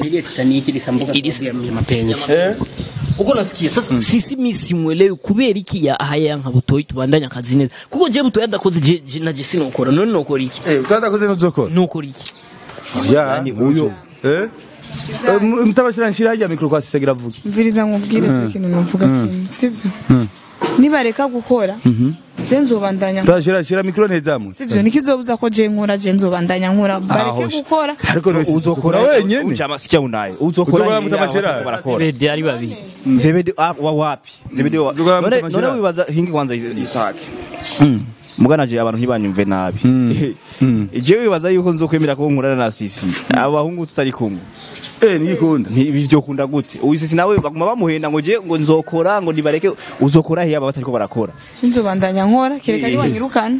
Ili- mapenzi uko nasikia sasa sisi mimi simwelewi kubera iki ya haya nka butoyi tubandanya kazi neza kuko je butoyi adakoze je je naje sinokora none nokora iki eh utadakoze n'uzokora nokora iki ya Yani uyo eh Eh, mu- mutabashira nshira hajya mikro kwa sisegera vuga mviriza nkubwire icyo kintu numvuga kintu sibyo nibareka gukora je nzobandanya Tashira shira mikro nezamu sibyo niko izobuza ko je nkora je nzobandanya nkora bareke gukora ariko no uzokora wenyene ujama sikia unaye uzokora Uzokora nyine Mutama aho Gerard? barakora bede ari babiri zebede ah, wa wapi zebede wa Uzokora none Mutama none Gerard? wibaza hingi kwanza isake muganaje abantu ntibanyumve nabi jewe wibaza yuko nzokwemera ko nkurana na sisi abahungu tutari kumwe eh nigikunda ntibi byo kunda gute uyu sisi nawe baguma bamuhenda ngo je ngo nzokora ngo nibareke uzokora hiya aba batariko barakora je nzobandanya nkora kereka ari wanyirukana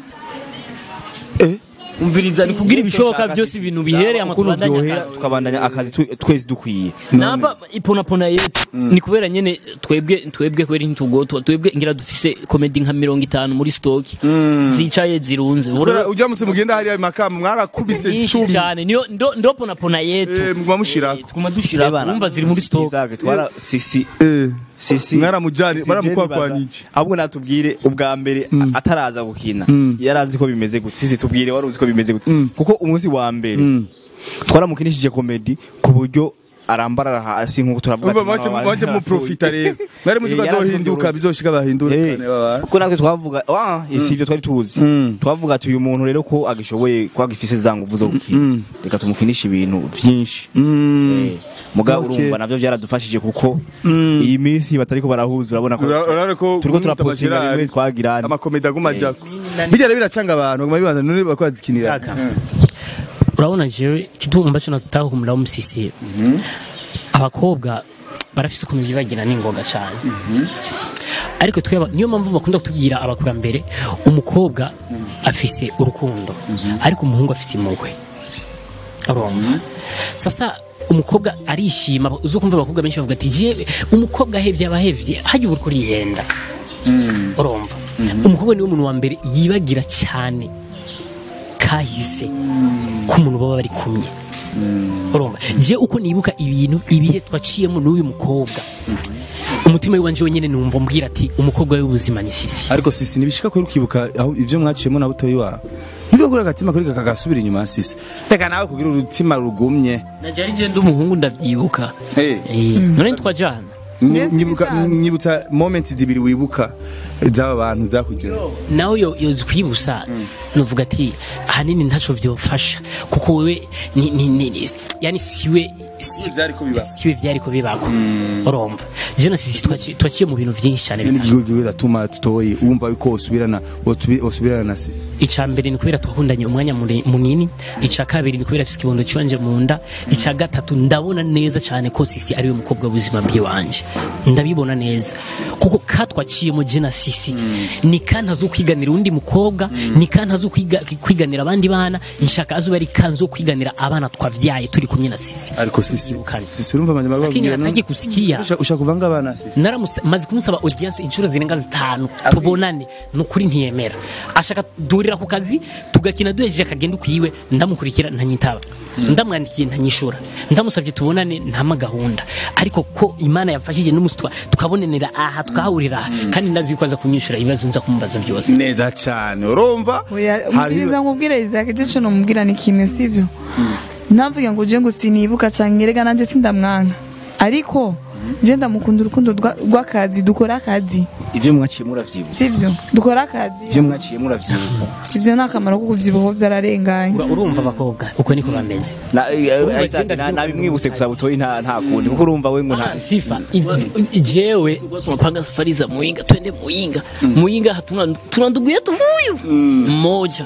eh umviriza ni kugira ibishoboka byose ibintu bihere ama ukuntu tubandanya byohera akazi tukabandanya akazi tu- twese dukwiye namba iponapona yetu ni kubera nyene twebwe twebwe kweri ntitugotwa twebwe ngira dufise komedi nka mirongo itanu muri stoki zicaye zirunze Bura- ujya musi mugenda hariya makamba mwarakubise nyinshi cumi cyane niyo ndo ndo ponapona yetu eh muguma mushirako Eh, tuguma dushira Ebana, urumva ziri muri stoki Isaac, twara sisi eh sisi Mwaramujyanye, Sisi baramukwakwanyije. je ahubwo natubwire ubwa mbere ataraza gukina yarazi ko bimeze gute sisi tubwire wari uzi ko bimeze gute kuko umunsi wa mbere twaramukinishije komedi ku buryo arambarara hasi nk'uko turavuga umva ati, mwaje mama, mwaje mu profita rero mwari muzi ko Eh, yarazi azohinduka ko bizoshika bahindura Eh, cyane baba kuko natwe twavuga ah si ivyo twari tuzi twavuga ati uyu muntu rero ko agishoboye ko agifise za nguvu zo gukina reka tumukinishe ibintu vyinshi Eh, muga Okay. urumva navyo vyaradufashije kuko iyi minsi batariko barahuza urabona ko urabona ko turiko kumwita turapostinga Gerard, bimwe twagirana amakomedi aguma ajako bijya rero biracanga abantu baguma bibaza none bako bazikinira Kaka. urabona jewe kitu ambacho nataka kumlaumu sisi abakobwa barafise ukuntu bibagira n'ingoga cyane ariko tweba niyo mpamvu bakunda kutubwira abakurambere umukobwa afise urukundo ariko umuhungu afise impuhwe urumva sasa umukobwa arishima uzo kumva abakobwa benshi bavuga ati jewe umukobwa ahevye abahevye hajya uburiko urihenda urumva umukobwa niwe muntu wa mbere yibagira cyane kahise k'umuntu baba bari kumwe urumva je uko nibuka ibintu ibihe twaciyemo n'uyu mukobwa umutima wanje wenyene numva mbwira ati umukobwa w'ubuzima ni sisi ariko sisi nibishika ko ukibuka aho ivyo mwaciyemo na butoyi wawe nivyo kuri agatima kuri kagasubira inyuma ya sisi reka nawe kugira urutima rugumye naje ari je ndi umuhungu ndavyibuka Eh. Eh, none twajana Nyi- Mbese nyibuka ibisanzwe. nyibutsa moment zibiri wibuka z'aba bantu zakuryoheye nawe yo yozikwibusa nuvuga ati ahanini ntaco vyofasha kuko wewe ni, ni, ni, ni, yani siwe si- vyariko biba. siwe vyariko bibako urumva je na sisi twaci- twaciye mu bintu vyinshi cyane ni igihugu gihugu atuma tutoye wumva yuko usubirana wotubi- usubirana na sisi icya mbere ni kubera twahundanye umwanya mure- munini icya kabiri ni kubera afite ikibondo cyonje mu nda icya gatatu ndabona neza cyane ko sisi ariwe mukobwa w'ubuzima bw'iwanje ndabibona neza kuko katwaciyemo je na sisi ni kantu azo kwiganira undi mukobwa ni kantu azo kwiga- kwiganira abandi bana nshaka azuba ari kantu zo kwiganira abana twavyaye turi kumwe na sisi ariko sisi Yirukanye. sisi urumva amanyama lakini babwira hataki kusikia Usha- ushaka kuvanga abana sisi naramusa maze kumusaba audience inshuro zirenga zitanu tubonane nukuri ntiyemera ashaka duhurira ku kazi tugakina duhejeje akagenda ukwiwe ndamukurikira ntanyitaba ndamwandikiye ntanyishura ndamusabye tubonane ntama gahunda ariko ko imana yamfashije n'umunsi twa- tukabonanira aha tukahahurira aha kandi ndazi yuko aza kunyishura ibibazo nza kumubaza byose neza cyane urumva Oya, Hari- umubwiriza nkubwire Isaac icyo cyo numubwira ni kimwe sivyo ntavuga ngo uje ngo sinibuka cyangwa erega nanjye sindamwanka ariko je ndamukunda urukundo rwa- rw'akazi dukora akazi ivyo mwaciye muravyibuka sivyo dukora akazi ivyo mwaciye muravyibuka ivyo ni akamaro ko kuvyibuha vyararenganye Ura- urumva abakobwa uko niko bameze Na- eh, Urumva Isaac, igenda na- vyuka nabimwibutse gusa n'umusazi. butoyi nta nta kundi kuko urumva we ngo nta Ah, sifa Iv- jewe tunapanga safari za Muinga twende Muinga Muinga hatuna tuna ndugu yetu huyu mmoja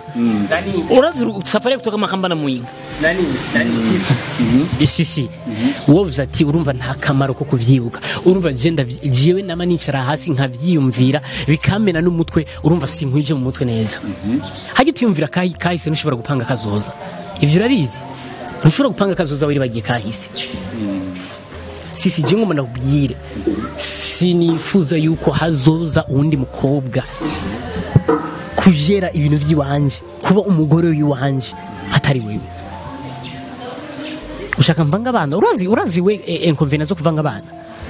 urazi ru- safari ya kutoka Makamba na Muinga nani nani sifa isisi wowe ati urumva nta kamaro ko kuvyibuka urumva je ndavi- jewe nama nicara hasi nkavyiyumvira bikamena n'umutwe urumva sinkwije mu mutwe neza hajya tuyumvira kahi kahise ntushobora gupanga kazoza ivyo urabizi ntushobora gupanga kazoza wari bagiye kahise sisi je ngoma nakubwire sinifuza yuko hazoza uwundi mukobwa kujera ibintu by'iwanje kuba umugore w'iwanje atari wewe ushaka mvanga abana urazi urazi we eh, inconvenience zo kuvanga abana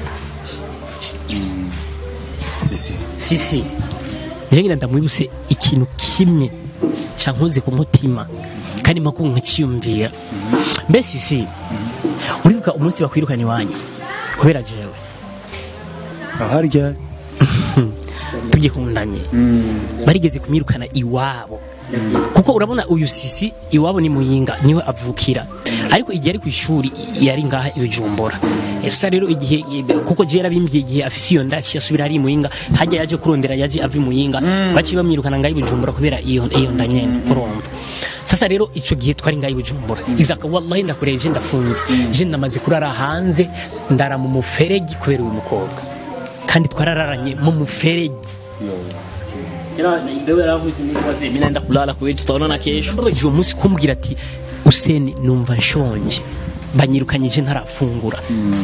sisi sisi je ngira ndamwibuse ikintu kimwe cankoze ku mutima kandi makuru nkaciyumvira mbe sisi uribuka umunsi bakwirukana iwanyu kubera jewe aharya tugikundanye barigeze kumwirukana iwabo kuko urabona uyu sisi iwabo ni muyinga niwe avukira ariko igihe ari ku ishuri i- yari ngaha ibijumbura esa rero igihe kuko je yarabimbye igihe afise iyo ndaki asubira ari muyinga hajya yaje kurondera yaje ava muyinga baci bamwirukana ngaha ibijumbura kubera iyo iyo nda nyene urumva sasa rero ico gihe twari ngaha ibijumbura izaka wallahi ndakureje ndafunze je ndamaze kurara hanze ndara mu muferegi kubera uyu mukobwa kandi twarararanye mu muferegi mimi naenda kulala kwetu tutaonana kesho baje uwo munsi kumbwira ati useni numva nshonje banyirukanyije ntarafungura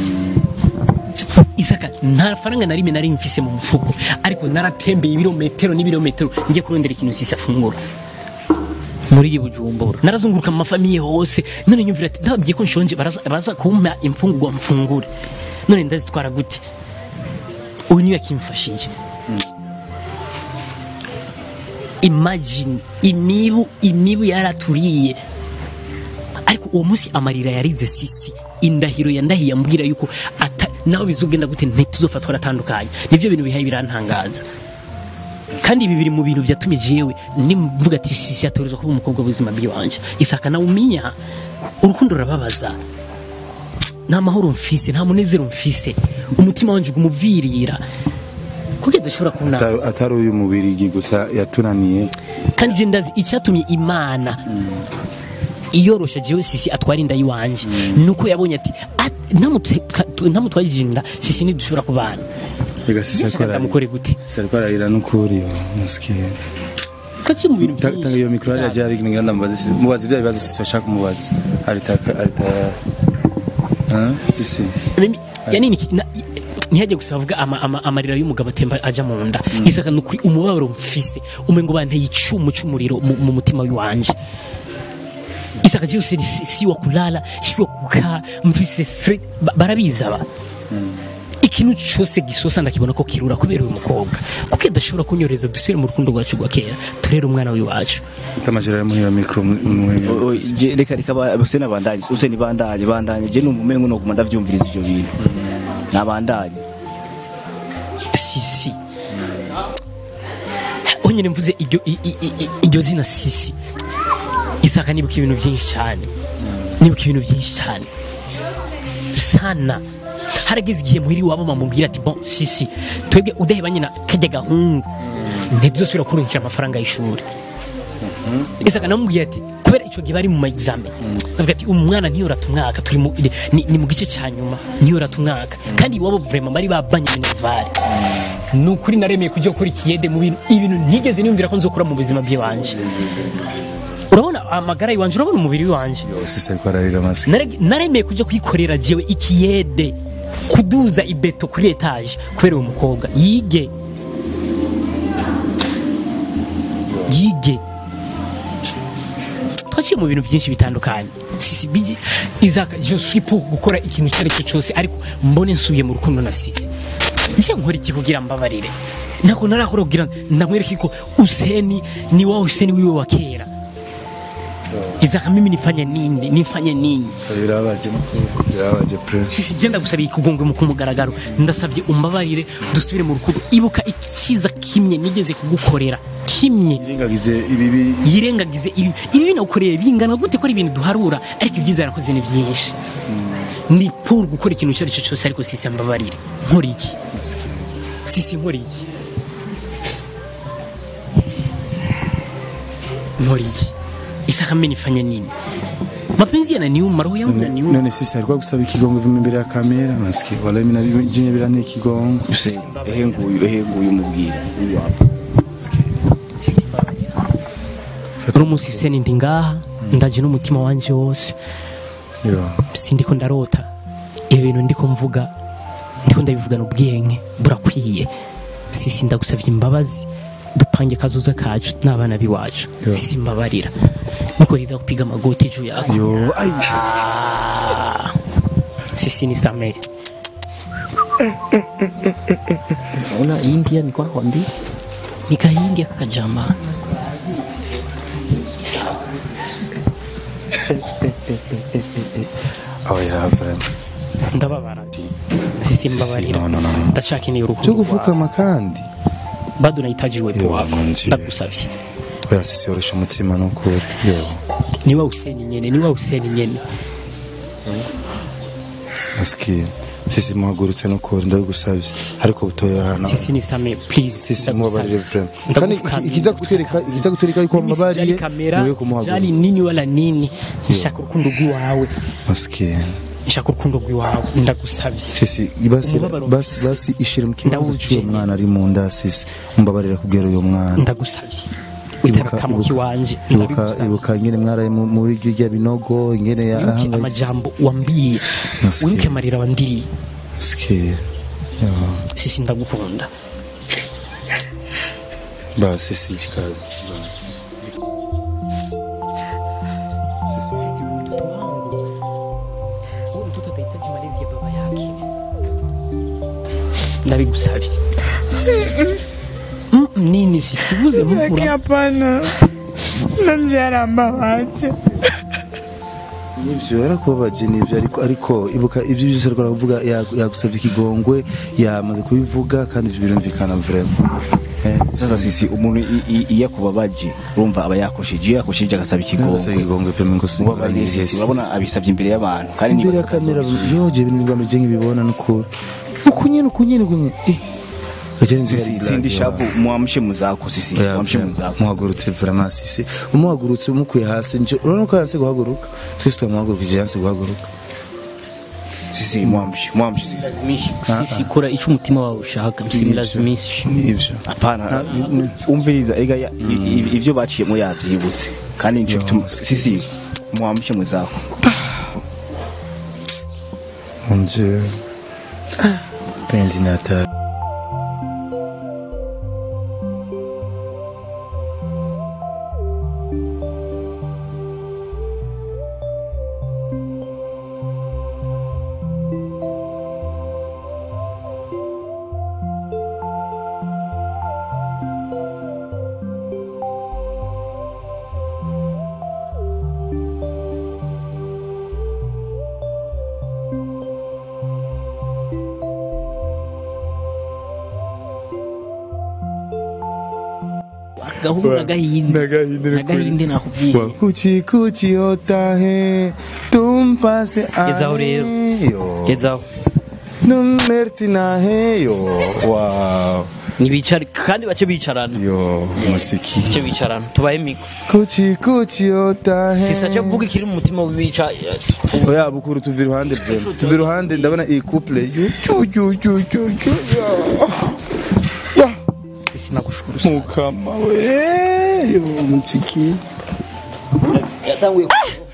isaka nta faranga na rimwe nari mfise mu mufuko ariko naratembeye ibirometero n'ibirometero ngiye kurondera ikintu sisi afungura muri iri bujumbura narazunguruka mu mafamiye hose none nyumvira ati ndababwiye ko nshonje baraza baraza kumpa imfungurwa mfungure none ndazitwara gute uyu niwe yakimfashije imagine imibu imibu yaraturiye ariko uwo munsi amarira yarize sisi indahiro yandahiye ambwira yuko ata nawe bizogenda gute ntituzofatwa aratandukanye nivyo bintu bihaye birantangaza kandi ibi biri mu bintu byatumye jewe nimvuga ati sisi yatorezwa kuba umukobwa w'ubuzima bw'iwanje isaka nawe umenya urukundo rurababaza nta mahoro mfise nta munezero mfise umutima wanje umuvirira kuko dushobora kubona Ata- atari uyu mubirigi gusa yatunaniye kandi je ndazi icyatumye imana iyorosha jewe sisi atwara inda yiwanje nuko yabonye ati "At- namutwe- twa- namutwajije inda sisi ntidushobora kubana rega sisi ariko ararira. ndamukore gute sisi ariko ararira n'ukuri yo masikini kaki mu bintu Ta- tanga iyo mikoro hariya jari ngenda mubaze sisi mubaze ibyo bibazo sisi ashaka kumubaza aritaka arita Hein? sisi Mimi yani ni na- ntihajye gusa bavuga ama, ama, amarira y'umugabo atemba aja mu nda isaka nukuri umubabaro mfise umengo banteye icumu c'umuriro mu, mu mutima wanje isaka je si, si, si wa kulala si wa kukaa mfise stre- ba- barabizi aba ikintu cyose gisosa ndakibona ko kirura kubera uyu mukobwa kuko adashobora kunyoreza dusubire mu rukundo rwacu rwa kera turere umwana w'iwacu utamajira muri iyo mikoro muhemye O- o, je- reka reka ba- bose nabandanye use nibandanye bandanye je numva umengo no kumanda vyumviriza ivyo bintu nabandanye sisi onyine mvuze iryo i- i- i- iryo zina sisi isaka nibuka ibintu byinshi cyane nibuka ibintu byinshi cyane sana harageze igihe muhiri wabo mamubwira ati bon sisi twebwe udahebanye na kajya gahungu ntituzosubira kurungikira amafaranga y'ishuri isaka namubwiye ati kubera icyo gihe bari mu ma examen avuga ati umwana ntiyorata umwaka turi mu, ni, ni mu gice cya nyuma ntiyorata umwaka kandi iwabo vraiment bari babanye minervare ni ukuri naremeye kujya gukora ikiyede mu bintu ibintu ntigeze niyumvira ko nzokora mu buzima bw'iwanje urabona amagara y'iwanje urabona umubiri w'iwanje sisi ariko ararira masikini Nare- naremeye kujya kwikorera jewe ikiyede kuduza ibeto kuri etaje kubera uwo mukobwa yige yige twaciye mu bintu byinshi bitandukanye sisi bigi izaka je suis pour gukora ikintu icyo ari cyo cyose ariko mbone nsubiye mu rukundo na sisi nje nkora iki kugira mbabarire nako narakora kugira ndamwereke ko useni ni wa useni wiwe wa kera izaka mimi nifanye nini nifanye nini birabaje birabaje pre sisi genda gusabiye ikugongwe mu kumugaragaro ndasabye umbabarire dusubire mu rukundo ibuka ikiza kimye nigeze kugukorera kimwe irengagize ibibi yirengagize ibi ibi binagukoreye bingana gute ko ari ibintu duharura ariko ibyiza yarakoze ni byinshi ni pour gukora ikintu icyo ari cyo cyose ariko sisi mbabarire nkora iki sisi nkora iki nkora iki isaka mimi nifanye nini mapenzi yananiuma roho yangu inaniuma none sisi alikuwa gusaba ikigongo vima imbere ya kamera maski wala mina jinye biranteye ikigongo use ehe nguyu ehe nguyu mubwira uyu wapa uno munsi seni ndi ngaha ndaje n'umutima wanje wose yo sindiko ndarota ibi bintu ndiko mvuga ndiko ndabivugana ubwenge burakwiye sisi ndagusabye imbabazi dupange kazoza kacu n'abana biwacu Yo. sisi mbabarira niko rida kupiga magoti juu yako yo ai Ah, sisi nisamehe Naona India ni kwa kwambi nika India kakajama oh ya vraiment ndababara sisi mbabarira no no no no ndashaka ni cyo urukundo gufukama kandi bado nahitaji uwepo Yo, wako mwanzi. ndagusavye oya sisi yorosha umutima n'ukuri yo ni wa useni nyene ni wa useni nyene maski sisi muhagurutse n'ukuri ndabigusabye ariko butoya hano sisi nisame please sisi ndagusavye. mubabarire vraiment kandi Ndagupfukamira. ikiza kutwereka ikiza kutwereka yuko Mimi sijali wambabariye kamera niwe sijali kumuhagurutsa nini wala nini nshaka urukundo rw'iwawe maski nshaka urukundo rw'iwawe ndagusavye sisi basi Umubabaro basi basi ishire mu kibanza Ndawuje. cy'uwo mwana ari mu nda sisi mumbabarire kubwira uyo mwana ndagusavye witarakamo kiwanje ibuka ndabigusavye. ibuka ingene mwaraye mu- muri iryo rya binogo ingene wibuke yahangayitse amajambo wambwiye Nasikiye. wibuke amarira wandiriye Sikia. Yo. sisi ndagukunda basi sijikazi basi sisi huyu mtoto wangu huyu mtoto atahitaji malezi ya baba yake ndabigusavye Mm, nini sisi vuze Zaki mkura hapana. Nanjaramba wache. nivyo yarakubabaje nivyo ariko ariko ibuka ivyo byose ariko aravuga yagusabye ikigongwe yamaze kubivuga kandi ivyo birumvikana vraiment eh sasa sisi umuntu i- i- iyo akubabaje urumva aba yakosheje iyo yakosheje agasaba Nagusabye ikigongwe ikigongwe vraiment ngo Ubu abaye sisi urabona abisabye imbere y'abantu kandi imbere ya nibaza ko kamera azosubira. yoje ibintu bigamije nk'ibibona n'ukuri ukunyene ukunyene ukunyene eh Gajani nzira sisi ari sindi blague, shabu muamshe muzako sisi Oya, muamshe vraiment, muzako muhagurutse vraiment sisi umuhagurutse umukuye hasi nje urabona ko yanse guhaguruka twese twamuhagurukije yanse guhaguruka sisi muamshe muamshe sisi Lazimishi. sisi kora ico umutima wawe ushaka msimilazimishi nivyo apana umviriza ega ya- i- i- ivyo baciyemo yavyibutse kandi nico gituma sisi muamshe muzako Mon Dieu. Penzi na hatari. gahungu n'agahinde N'agahinde ni n'agahinde nakubwiye Wa kuchi kuchi otahe tum pase ahe Gezaho rero. yo gezaho numerti nahe yo wow nibicare kandi bace bicarana yo musiki bace bicarana tubaye miko kuchi kuchi otahe sisa cyo kuvuga ikiri mu mutima w'ibica oya bukuru tuva iruhande vrema tuva iruhande ndabona iyi couple yu yu yu yu yu yu ya sisi nagushukuru sana mukama we yo musiki yatanguye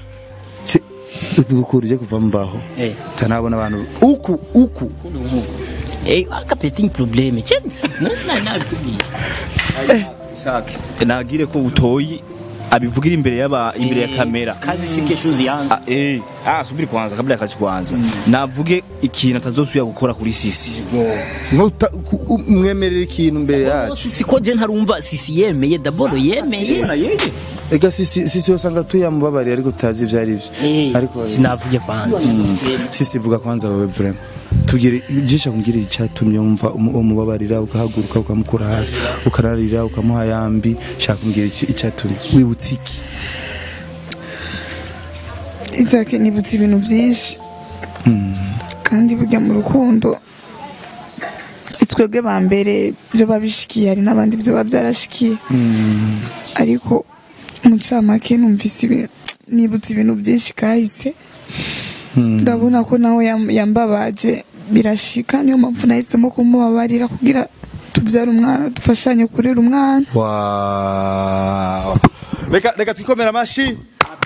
bukuru uje kuva mbaho eh tanabona abantu uku uku eh akapeting probleme chenzi nasi nabikubwiye Isake nagire ko utoyi abivugira imbere y'aba imbere ya kamera kazi si kesho zianza Ah, eh ah subiri kwanza kabla ya kazi kwanza navuge ikintu atazosubira gukora kuri sisi Nkuta- ku- u- mwemerera ikintu mbere yacu sisi ko je ntarumva sisi yemeye daboro yemeye ega sisi sisi usanga tuyamubabariye ariko tutazi ivyo ari Eh, vyo ariko sinavuge kwanza sisi vuga kwanza wewe vrema tubwire jisha kumbwira icyatumye wumva umu- umubabarira ugahaguruka ukamukura hasi ukararira ukamuha yambi shaka kumbwira iki- icyatumye wibutse iki Isaac nibutse ibintu byinshi kandi burya mu rukundo twebwe ba mbere byo babishikiye hari n'abandi byo biba byarashikiye ariko mu ncamake numvise ibintu nibutse ibintu byinshi kahise ndabona ko nawe yam- yambabaje birashika niyo mpamvu nahisemo kumubabarira kugira tubyare umwana dufashanye kurera umwana wow reka reka twikomera amashi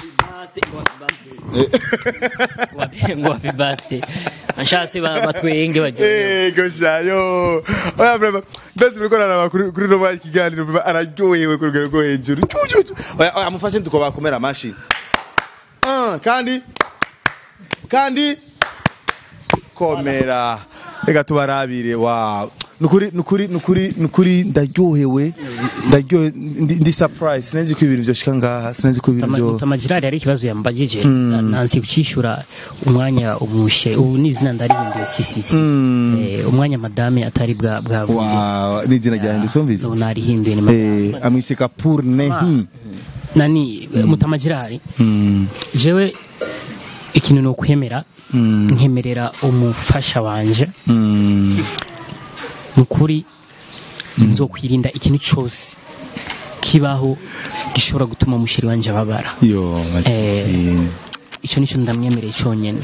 ngo wabibate nshase batwenge bagiye Ego shayo oya vrema ndazi muriko naraba kuri kuri no ikiganiro vrema araryohewe ku rugero rwo hejuru Cyu, cyu, cyu. oya oya mufashe tuko bakomera amashi Ah, kandi kandi komera reka tubarabire wow nukuri nukuri nukuri nukuri ndaryohewe ndaryohe ndi, ndi surprise sinzi ko ibintu byoshika ngaha sinzi ko ibintu byo tamajirari hari ikibazo yambagije nansi kucishura umwanya umushe ubu ni izina ndarihinduye sisisi Eh, umwanya madame atari bwa bwa wow ni izina ryanjye somvise ubu narihinduye ni madame eh amwiseka pour nehi nani mutamajirari Mm. jewe ikintu ni ukwemera nkemerera umufasha wanje Mm. ni ukuri nzokwirinda ikintu cyose kibaho gishobora gutuma umusheri wanje ababara yo masikini icyo nicyo ndamwemereye cyonyine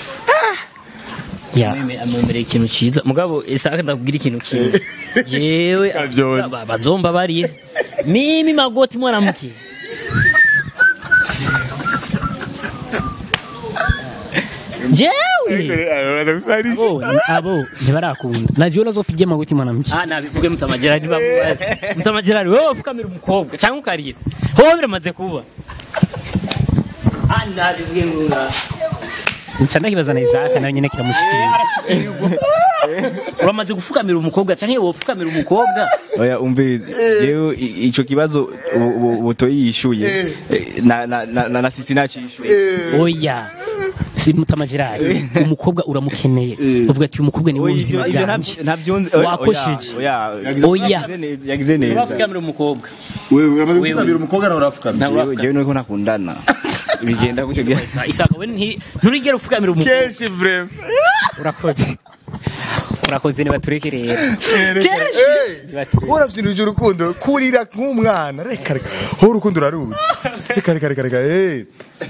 ya amwemereye ikintu cyiza mugabo isaka ndakubwira ikintu kimwe jewe Kabyonyi. ba- bazomba bariye mimi magoti mwanamke jewe abo abo ntibarakunda najewe nazopiga magoti mwanamke ah nabivuge mutamagirani ntibakubaze mutamagirani wowe ufukamira umukobwa cyangwa ukarira hoho biramaze kuba ah nabivuge ngo nca ndakibaza na Isaac nawe nyene kiramushikira uramaze gufukamira umukobwa canke wofukamira umukobwa oya umvirize jewe i- ico kibazo ubu- ubu- butoyi yishuye eh, na na na na- na sisi nacishuye oya si mutama Gerard umukobwa uramukeneye uvuga ati uyu mukobwa ni Oya, ubuzima ivyo bwanjye ntabyo- ntabyo oya, Wakosheje. oya Oya. yagize neza- yagize neza wafukamira umukobwa wewe uramaze Wewe. gukabira umukobwa nawe urafukamira Ntabwo Jewe- jewe nuko ntakundana bigenda gute bya isaka we nti- nturigera ufukamira umukobwa kenshi vrema urakoze urakoze niba tureke rero uravyinirije urukundo kurira nk'umwana reka reka ho urukundo urarutse reka reka reka reka eh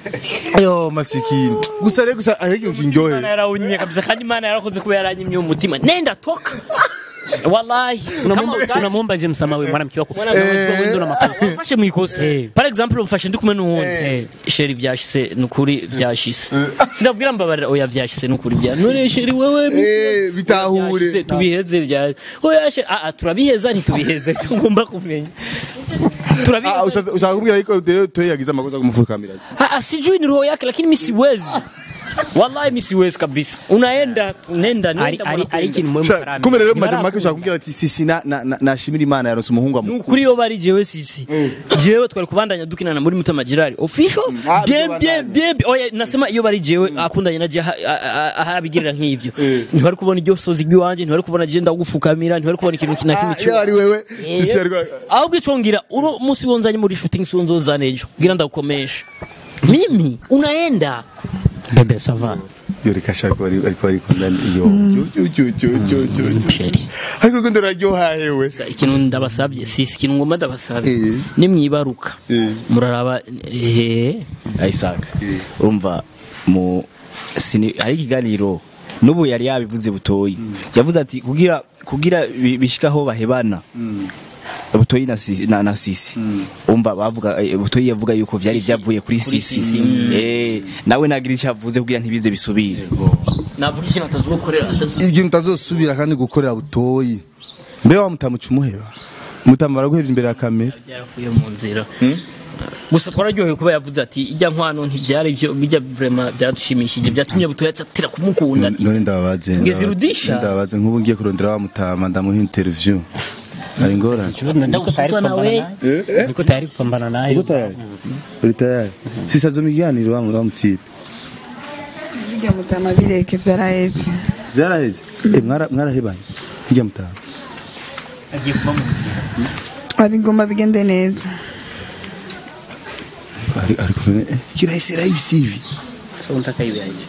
yo masikini gusa rero gusa ariko kinjohe Imana yarawunyiye kabisa kandi Imana yarakoze kuba yaranyimye umutima nenda toka wallahi Unamwomba- Kama unamwomba James Samawe mwanamke wako Mwana wangu Eh. wewe ndo na makosa ufashe mu ikosa par exemple ufashe ndi kumwe n'uwundi sheri vyashise nukuri vyashise sinabwira mbabarira oya vyashise nukuri vya none sheri wewe eh bitahure vyashise, tubiheze vya oya sheri ah ah, turabiheza ntitubiheze ngomba kumenya Ah, turabiheza ushaka ushaka kumbwira yuko Deo Toye yagize amakosa kumufukamira ah ah, sijui ni roho yake lakini mimi siwezi wallahi mimi siwezi kabisa unaenda nenda ari nenda ari mwana ari ikintu mwe Sha- kumbe rero maze make ushaka kumbwira ati sisi na na- na- nashimira Imana yaronse umuhungu amukuru nukuri yo bari jewe sisi jewe twari kubandanya dukinana muri mutama girari official Ah, bien bizobandanya. bien bien bien. oya nasema iyo bari jewe akundanye na je aha- aha- aha abigirira nk'ivyo ntibari kubona iryo sozi ry'iwanje ntibari kubona je ndagufukamira ntibari kubona ikintu kina kimwe Ah, iyo ari wewe sisi ari ahubwo ico ngira uno musi wonzanye muri shooting si wonzozana ejo ngira ndagukomesha mimi unaenda bebe sava yo reka shaka bari ariko bari kundana yo yo yo yo yo yo yo Sheri. ariko urukundo ruraryohahewe ikintu ndabasabye sisi ikintu ngomba ndabasabye Eh. nimwibaruka Eh. muraraba eh Isaac urumva mu sini hari ikiganiro n'ubu yari yabivuze butoyi yavuze ati kugira kugira bi- bishikaho bahebana butoyi na sisi, na, na sisi. umva bavuga eh, butoyi yavuga yuko vyari vyavuye kuri Kuri sisi, Sisi, eh nawe nagira icyo avuze kugira ntibize bisubire navuga ikintu atazokorera atazo igihe mutazosubira kandi gukorera butoyi mbe wa mutamuca umuheba mutama baraguhevye imbere ya kamera byaravuye mu nzira gusa twararyohewe kuba yavuze ati ijya nkwano ntibyari byo bijya vrema byadushimishije byatumye butoya atira kumukunda ati none ndababaze Ngeze irudisha. ndababaze nk'ubu ngiye kurondera wa mutama ndamuha interview hari ingorane niko tayari Ndagusutwa nawe. kupambana naye niko tayari kupambana naye uko tayari uri tayari sisa zo miganiro wa wa mutipe bijya mutama bireke vyarahetse byaraheze eh mwara mwarahebanye bijya mutama agiye kuba mu nzira abigomba bigende neza ari ari kuvene eh kirahise rahisi hivi so unataka iwe aje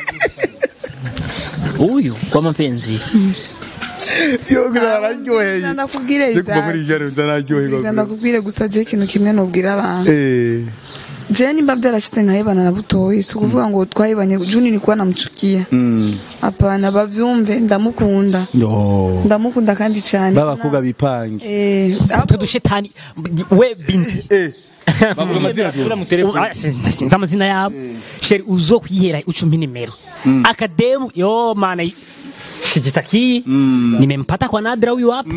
huyu kwa mapenzi yo gusa bararyoheye ndakubwire je kuva muri igare nzanaryoherwa ndakubwire gusa je ikintu kimwe nubwira abantu eh je nimba vyarashitse nkahebana na butoyi si ukuvuga ngo twahebanye juni nikuwa namuchukia mm hapana bavyumve ndamukunda yo ndamukunda kandi cyane babakobwa bipange eh utwo dushetani we binti eh bavuga amazina tu Ah, sin- sinzi amazina yabo sheri uzo kwihera ucumbi nimero akademu yo mana shijitaki nimempata kwa nadra huyu hapa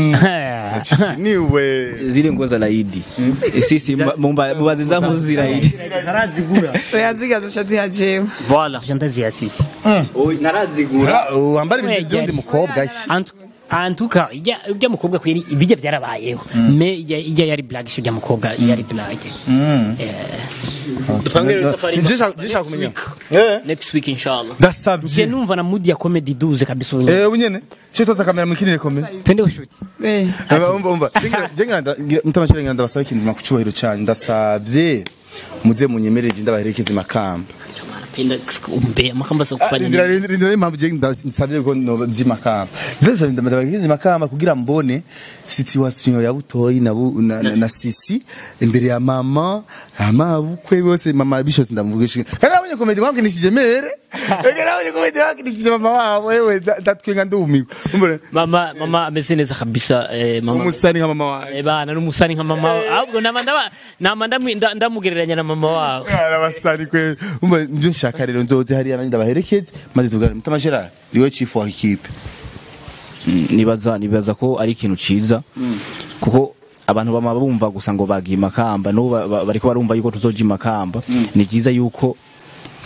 niwe zile nguo za laidi sisi mba- mumba- mubaze zangu ziraidi narazigura oya zigazoca ziha jewe voilà jandazi ya sisi narazigura wambara ibintu by'undi mukobwa Antu- antuka ijya ujya mukobwa kweri ibijya byarabayeho me ijya ijya yari black ijya mukobwa yari black dupangire safari jishaka kumenya eh next week inshallah je ndasabye numva na mood ya comedy duze kabisa ubu. eh unyene cyo toza kamera mukinire komera twende ushuti eh umva umva jenga mutamashira ngenda ndabasaba ikintu nakucyubahiro cyane ndasabye muze munyemerere ndabaherekeze makamba napenda umbe makamba sa kufanya ndira nini ndira impamvu je ndasabye ko no zimakamba ndasabye ndabaherekeze makamba kugira mbone situation ya butoyi na bu- na- na na sisi imbere ya mama ama bukwe bose mama bishozi ndamuvugisha kandi abonye komedi mwakinishije mere kandi abonye komedi mwakinishije mama wabo wewe ndatwenga ndumiwe umbona mama mama ameze neza kabisa eh, mama umusani nka mama wawe Eh, bana n'umusani nka mama wawe ahubwo nama ndaba nama ndamwi- nda- ndamugereranya na mama wawe arabasani kwe umva nivyo nshaka rero nzoze hariya nanjye ndabaherekeze maze tugane mutama Gerard niwe chief wa ikipe Mm, nibaza nibaza ko ari ikintu ciza kuko abantu bama bumva gusa ngo bagiye makamba no bariko barumva yuko tuzoja makamba ni byiza yuko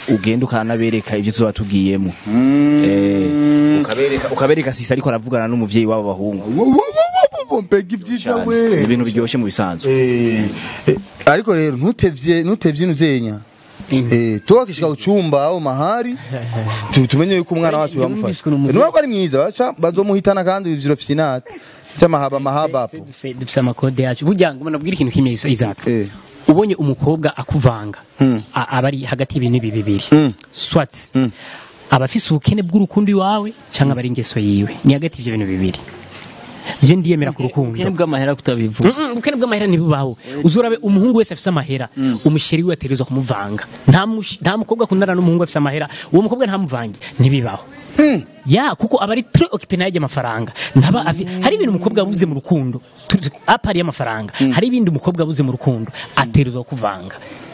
ugenda ukanabereka ibyo tuba tugiyemo Eh, ukabereka ukabereka sisi ariko aravugana n'umuvyeyi w'abo bahungu mbega ibyiza cyane we Ni ibintu biryoshye mu bisanzwe Eh, eh, ariko rero ntutevye ntutevye inuzenya Eh, tuwakishika uchumba au mahari tu- tumenye yuko umwana wacu bamufasha Yumviswe n'umuvuzi. nuko ari mwiza baca bazomuhitana kandi ivyo finate cyamahaba mahaba hapo dufise dufise amakode yacu burya ngo nabwira ikintu kimwe Isa- Isaac Eh. ubonye umukobwa akuvanga a- aba ari hagati y'ibintu ibi bibiri swat aba afise ubukene bw'urukundo iwawe cyangwa aba ari ingeso yiwe ni hagati y'ivyo bintu bibiri je ndiyemera ku rukundo ubukene bw'amahera kutabivuga Mm, mm, ubukene bw'amahera ntibubaho uzorabe umuhungu wese afise amahera umusheri we ategerezwa kumuvanga nta mush- nta mukobwa akundana n'umuhungu afise amahera uwo mukobwa ntamuvange ntibibaho ya kuko aba ari très occupé nayo amafaranga ntaba afi hari ibintu umukobwa abuze mu rukundo tuzi ko apari y'amafaranga hari ibindi umukobwa abuze mu rukundo ategerezwa kuvanga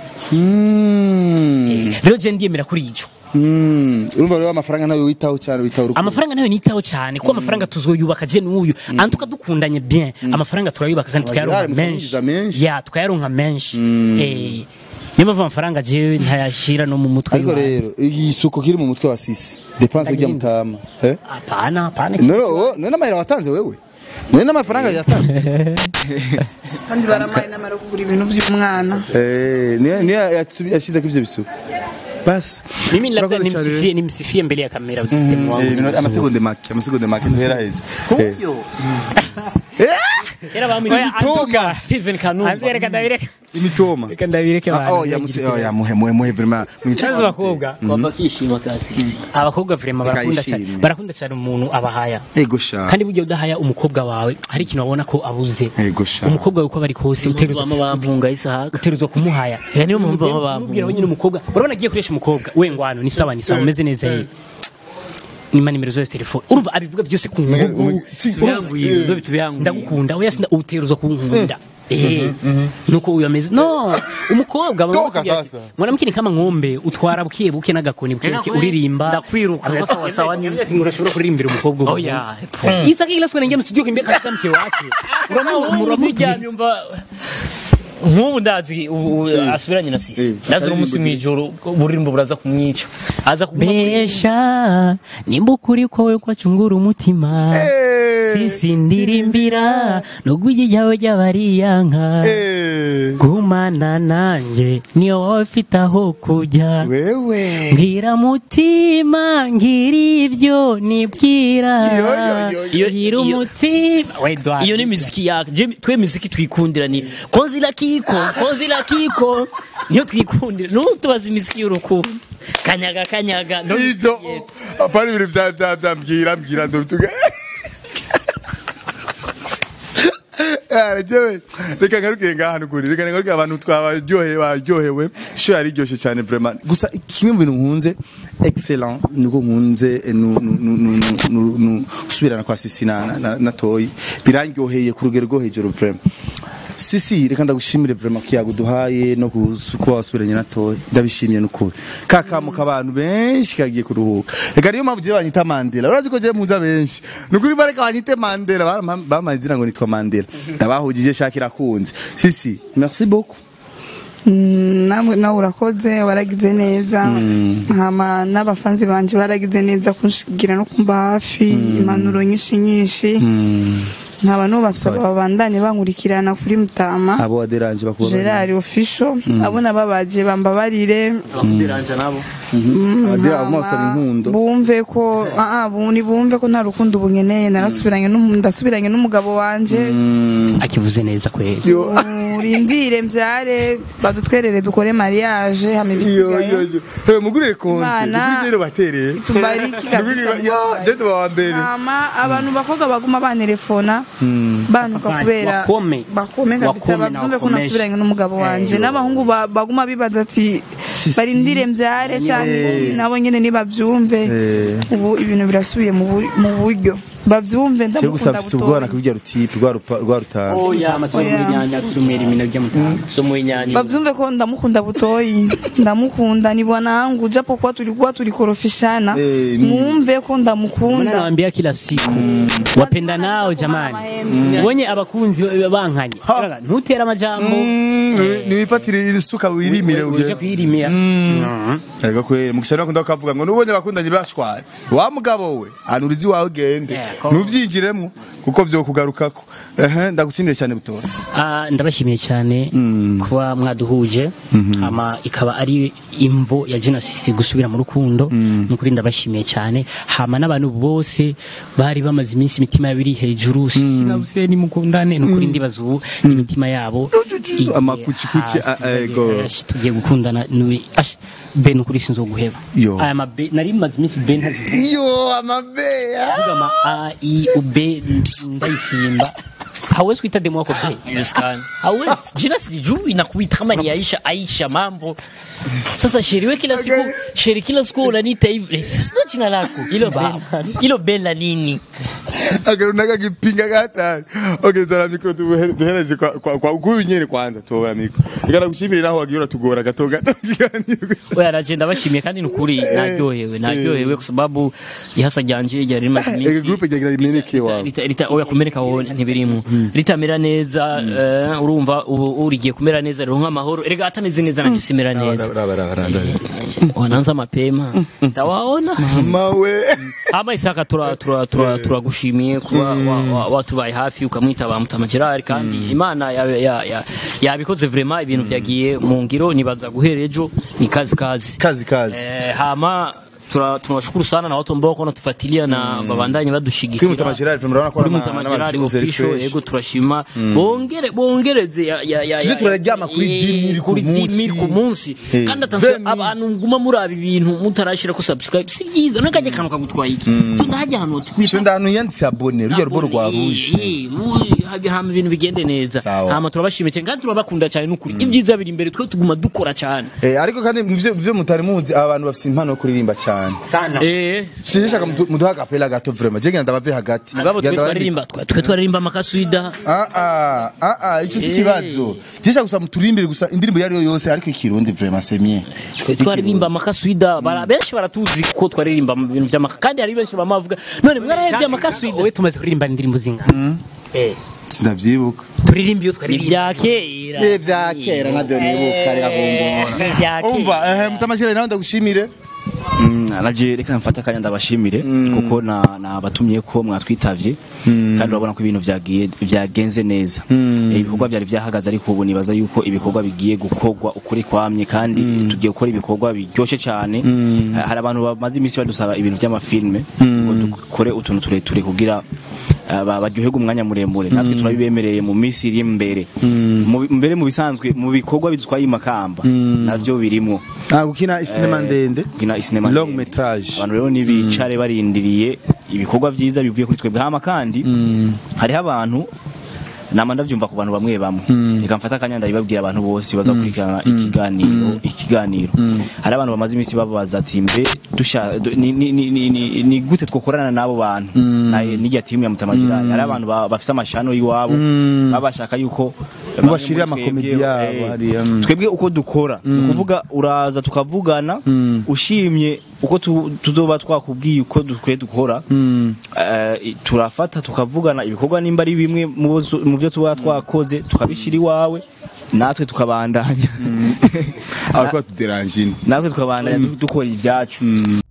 rero je ndiyemera kuri ico urumva rero amafaranga nawe witaho cyane witaho urukundo amafaranga nayo nitaho cyane kuko amafaranga tuzoyubaka je n'uyu antuka dukundanye bien amafaranga turayubaka kandi tukayaronka Gerard, menshi musubiza menshi. ya tukayaronka menshi eh niyo mpamvu amafaranga jewe ntayashira no mu mutwe ariko iwawe. rero igisuko kiri mu mutwe wa sisi depanse ujya mutama eh apana apana none oh, none amahera watanze wewe none n'amafaranga yatanze kandi baramaye n'amara kugura ibintu by'umwana eh niyo niyo yashize ko ivyo bisuko basi mimi labda Urakoze cyane. nimsifie nimsifie mbele ya kamera demu wangu Eh, minota- amasegonde make amasegonde make ntihera heza Eh. era bamwe Imitoma. Steven Kanumba reka ndabireka imitoma reka ndabireke Ah, oh yamuse oh yamuhe muhe muhe vraiment Chanzo bakobwa kwamba kishima kasisi abakobwa vraiment barakunda cyane Bakayishimira. barakunda cyane umuntu abahaya ego sha kandi burya udahaya umukobwa wawe hari ikintu wabona ko abuze ego sha umukobwa wawe uko bari kose utegerezwa bama bampunga isahaka utegerezwa kumuhaya Ya, niyo mpamvu baba bampunga. umubwira wenyine umukobwa urabona agiye kuresha umukobwa we ngwano ni sawa ni sawa umeze neza ye nima nimero zose telefone urumva abivuga byose ku ngugu tubihanguye ndo bitubihanguye ndagukunda oya sinda utegerezwa kunkunda Eh, nuko uyu ameze no umukobwa baba Toka bakubwira sasa. ati, mwanamke ni kama ng'ombe utwara buke buke n'agakoni buke buke uririmba ndakwiruka ko sawa sawa ni ati ngurashobora kuririmbira umukobwa Oh, ubu. yeah. Isa kila siku anaingia msijio kimbia katika mke wake uramuryamye umva nk'ubu ndazi ubu- ubu asubiranye na sisi ndazi uno munsi mw'ijoro uburirimbo buraza kumwica aza kuguma muri- besha nimba ukuri kwawe kwacungura umutima sisi ndirimbira n'ugwigi ryawe ry'abariyanka eh gumana nanjye niyo waba ufite aho kujya wewe mbwira mutima ngira ibyo nibwira Yo, yo, yo, yo. ngira umutima we Edouard. iyo ni miziki yake Je, twe miziki twikundira ni kozi la kiko kozi la kiko niyo twikundira nutubaza imiziki y'urukundo kanyaga kanyaga ndo miziki izo yetu. apana ibintu vya vya vya mbwira mbwira ndo bituga jewe reka ngarukire ngaha nukuri reka ngarukire abantu twabaryoheye baryohewe sho yari iryoshye cyane vraiment gusa kimwe mu bintu nkunze excellent niko nkunze eh, nu- nu- nu- nu- nu- nu- nu- gusubirana kwa sisi na, na, na, na toyi birandyoheye ku rugero rwo hejuru vraiment sisi reka ndagushimire vraiment kiyago duhaye no kus- kuba wasubiranye na toyi ndabishimiye nukuri kakamuka abantu benshi kagiye kuruhuka reka niyo mpamvu jewe banyita mandela urazi ko jewe muza benshi nukuri bareka banyite mandela Barampa- bampaye izina ngo nitwa mandela ndabahugije shakira kunze sisi merci beaucoup Mm, nawe nawe urakoze waragize neza hama n'abafanzi banje baragize neza kunshigira no kumba hafi impanuro nyinshi nyinshi nkaba nubasaba babandanye bankurikirana kuri mutama abo waderanje bakubona gerard official abo nababaje bambabarire abakudiranja nabo abadira abo basaba inkundo bumve ko ah ah, bu- ni bumve ko nta rukundo ubu nkeneye narasubiranye n'umu- ndasubiranye n'umugabo wanje akivuze neza kweli urindire mbyare badutwerere dukore mariage hama yo ibisigaye yo yo Hey, mugurire konti Imana mugurire rero batereye tubariki kabisa Mugurire- ya je tuba wa mbere hama abantu bakobwa baguma bantelefona banuka Bakome. kubera Wakome. bakome kabisa Wakome na babyumve ko wakomeshe. nasubiranye n'umugabo wanje n'abahungu ba- baguma bibaza ati barindire mbyare cyane nabo nyene nibabyumve Eh. ubu ibintu birasubiye mu bu- mu buryo bavyumve cyo gusa ndamukunda mfite ubwoba butoyi nakubwira rutipe rwa rupa- rwa rutanga oya amasomo Oya. y'inyanya kusomera imina by'amutanga somo y'inyanya bavyumve ko ndamukunda butoyi ndamukunda ni bwanangu japo kuwa tulikuwa tulikorofishana Eh, ni- muumve ko Mbona ndamukunda nawaambia kila siku wapenda nao jamani wenye abakunzi bankanye Raga, ntutera amajambo niwifatire isuka wirimire uje ugere kuyirimira ariko kwera mukisha no kunda kavuga ngo nubonye bakundanye bashwara wa mugabo we anurizi wawe gende Yeah, ko- nuvyinjiremo kuko vyo kugarukako ehe ndagutsindire cyane butora Ah, ndabashimiye cyane kuba mwaduhuje hama ikaba ari imvo ya Genesis gusubira mu rukundo nukuri ndabashimiye cyane hama n'abantu bose bari bamaze iminsi imitima yabo iri hejuru sina Hussein mukundane nukuri ndibaza ubu imitima yabo igiye Amakucikuci, hasi, ah, eh, bagiye- go. ash, tugiye gukundana niwe ash be nukuri sinzoguheba Yo. aya mabe nari maze iminsi be ntazivuga iyo amabeya kuvuga ama a i u b ndayisimba hawezi kuita demo yako be haiwezekani hawezi jina silijui na kuita kama ni Aisha Aisha mambo sasa sheri we kila siku sheri kila siku unaniita hivi Eh, sio jina lako hilo ba hilo bela nini akarunaka kipinga gatari okay zara mikro duhereze kwa kwa kwa kuyu nyene kwanza tobora mikro ikana gushimira naho wagiye uratugora gato gato kiganiro gusa we aragenda bashimiye kandi ni ukuri naryohewe naryohewe kwa sababu ihasa ryanje ryari rimaze ege iminsi groupe ryagira rimeneke wawe Rita- rita oya kumeneka wowe ntibirimo ritamera neza eh, urumva ubu urigiye kumera neza rero nk'amahoro erega atameze neza nanjye simera neza wananza mapema ndawaona mawe ama isaka tura tura tura turagushimiye kuba wa- wa- watubaye hafi ukamwita ba Mutama Gerard kandi imana ya- ya- ya- yabikoze vraiment ibintu byagiye mu ngiro nibaza guhera ejo ni kazi kazi kazi kazi eh, hama tura- tunawashukuru sana na watu ambao wako wanatufuatilia na babandanye kuri badushigikira mutama Gerard FM urabona ko kuri ari Mutama Gerard official yego turashima bongere bongereze ya ya ya Tuze ya- turaryama kuri eh, 10 000 ku kuri munsi. 10 000 ku munsi Eh, kandi atanse 20 000. abantu nguma muri ibintu mutarashira ko subscribe si byiza none kajya kantu kagutwaye iki cyo ndahajya ahantu cyo tukwita ndantu yanditse abone rujya rubo rwa rouge hama ibintu bigende neza Sawa. hama turabashimiye cyane kandi turabakunda cyane n'ukuri ibyiza biri imbere twe tuguma dukora cyane Eh, ariko kandi muvyo muvyo mutari muzi aba bantu bafite impano yo kuririmba cyane eh sinshaka mudu- muduha agapela gato vraiment je ngenda bave hagati mugabo twe Ngenda bandi- twaririmba twe twe twaririmba amakaswida Ah ah ah ah ico si kibazo jisha gusa muturimbire gusa indirimbo yari yo yose ariko ikirundi vraiment c'est mieux twe twaririmba amakaswida bara benshi baratuzi ko twaririmba mu bintu by'amaka kandi hari benshi bamavuga none mwarahebye amakaswida wowe tumaze kuririmba indirimbo zingana eh sinavyibuka turirimba iyo ni twaririmba bya kera vya kera navyo nibuka reka kumbona ni bya umva kera eh mutamashira nawe ndagushimire Mm, naje reka mfata akanya ndabashimire kuko na nabatumye ko mwatwitavye kandi urabona ko ibintu vyagiye vyagenze neza Eh, ibikorwa byari vyahagaze ariko ubu nibaza yuko ibikorwa bigiye gukorwa ukuri kwamye kandi tugiye gukora ibikorwa biryoshe cyane Eh, hari abantu bamaze iminsi badusaba ibintu by'amafilme ngo dukore utuntu tureture kugira eh, ba- baryoherwe umwanya muremure natwe turabibemereye mu minsi iri imbere Mu- mbere mu bisanzwe mu bikorwa bidutwaye imakamba navyo birimwo ah gukina isinema ndende gukina isinema long ndende. metrage abantu rero nibicare barindiriye ibikorwa byiza bivuye kuri twebwe hama kandi hariho abantu nama ndabyumva ku bantu bamwe bamwe reka mfata akanya ndabibabwira abantu bose bazakurikirana ikiganiro ikiganiro hari abantu bamaze iminsi babaza ati mbe dusha du- ni, ni, ni, ni, ni, ni gute twokorana n'abo bantu Na- n'irya timu ya mutamagirani hari abantu ba- bafise amashano y'iwabo baba bashaka yuko bamwe Mubashirire muri amakomedi twebwe, yabo eh, hariya, mm. twebwe uko dukora ni ukuvuga uraza tukavugana ushimye uko tu- tuzoba twakubwiye uko dukwiye dukora eh, turafata tukavugana ibikorwa nimba ari bimwe mu bo- mu byo tuba twakoze tukabishyira iwawe natwe tukabandanya ariko tuderangine natwe tukabandanya du- dukora ibyacu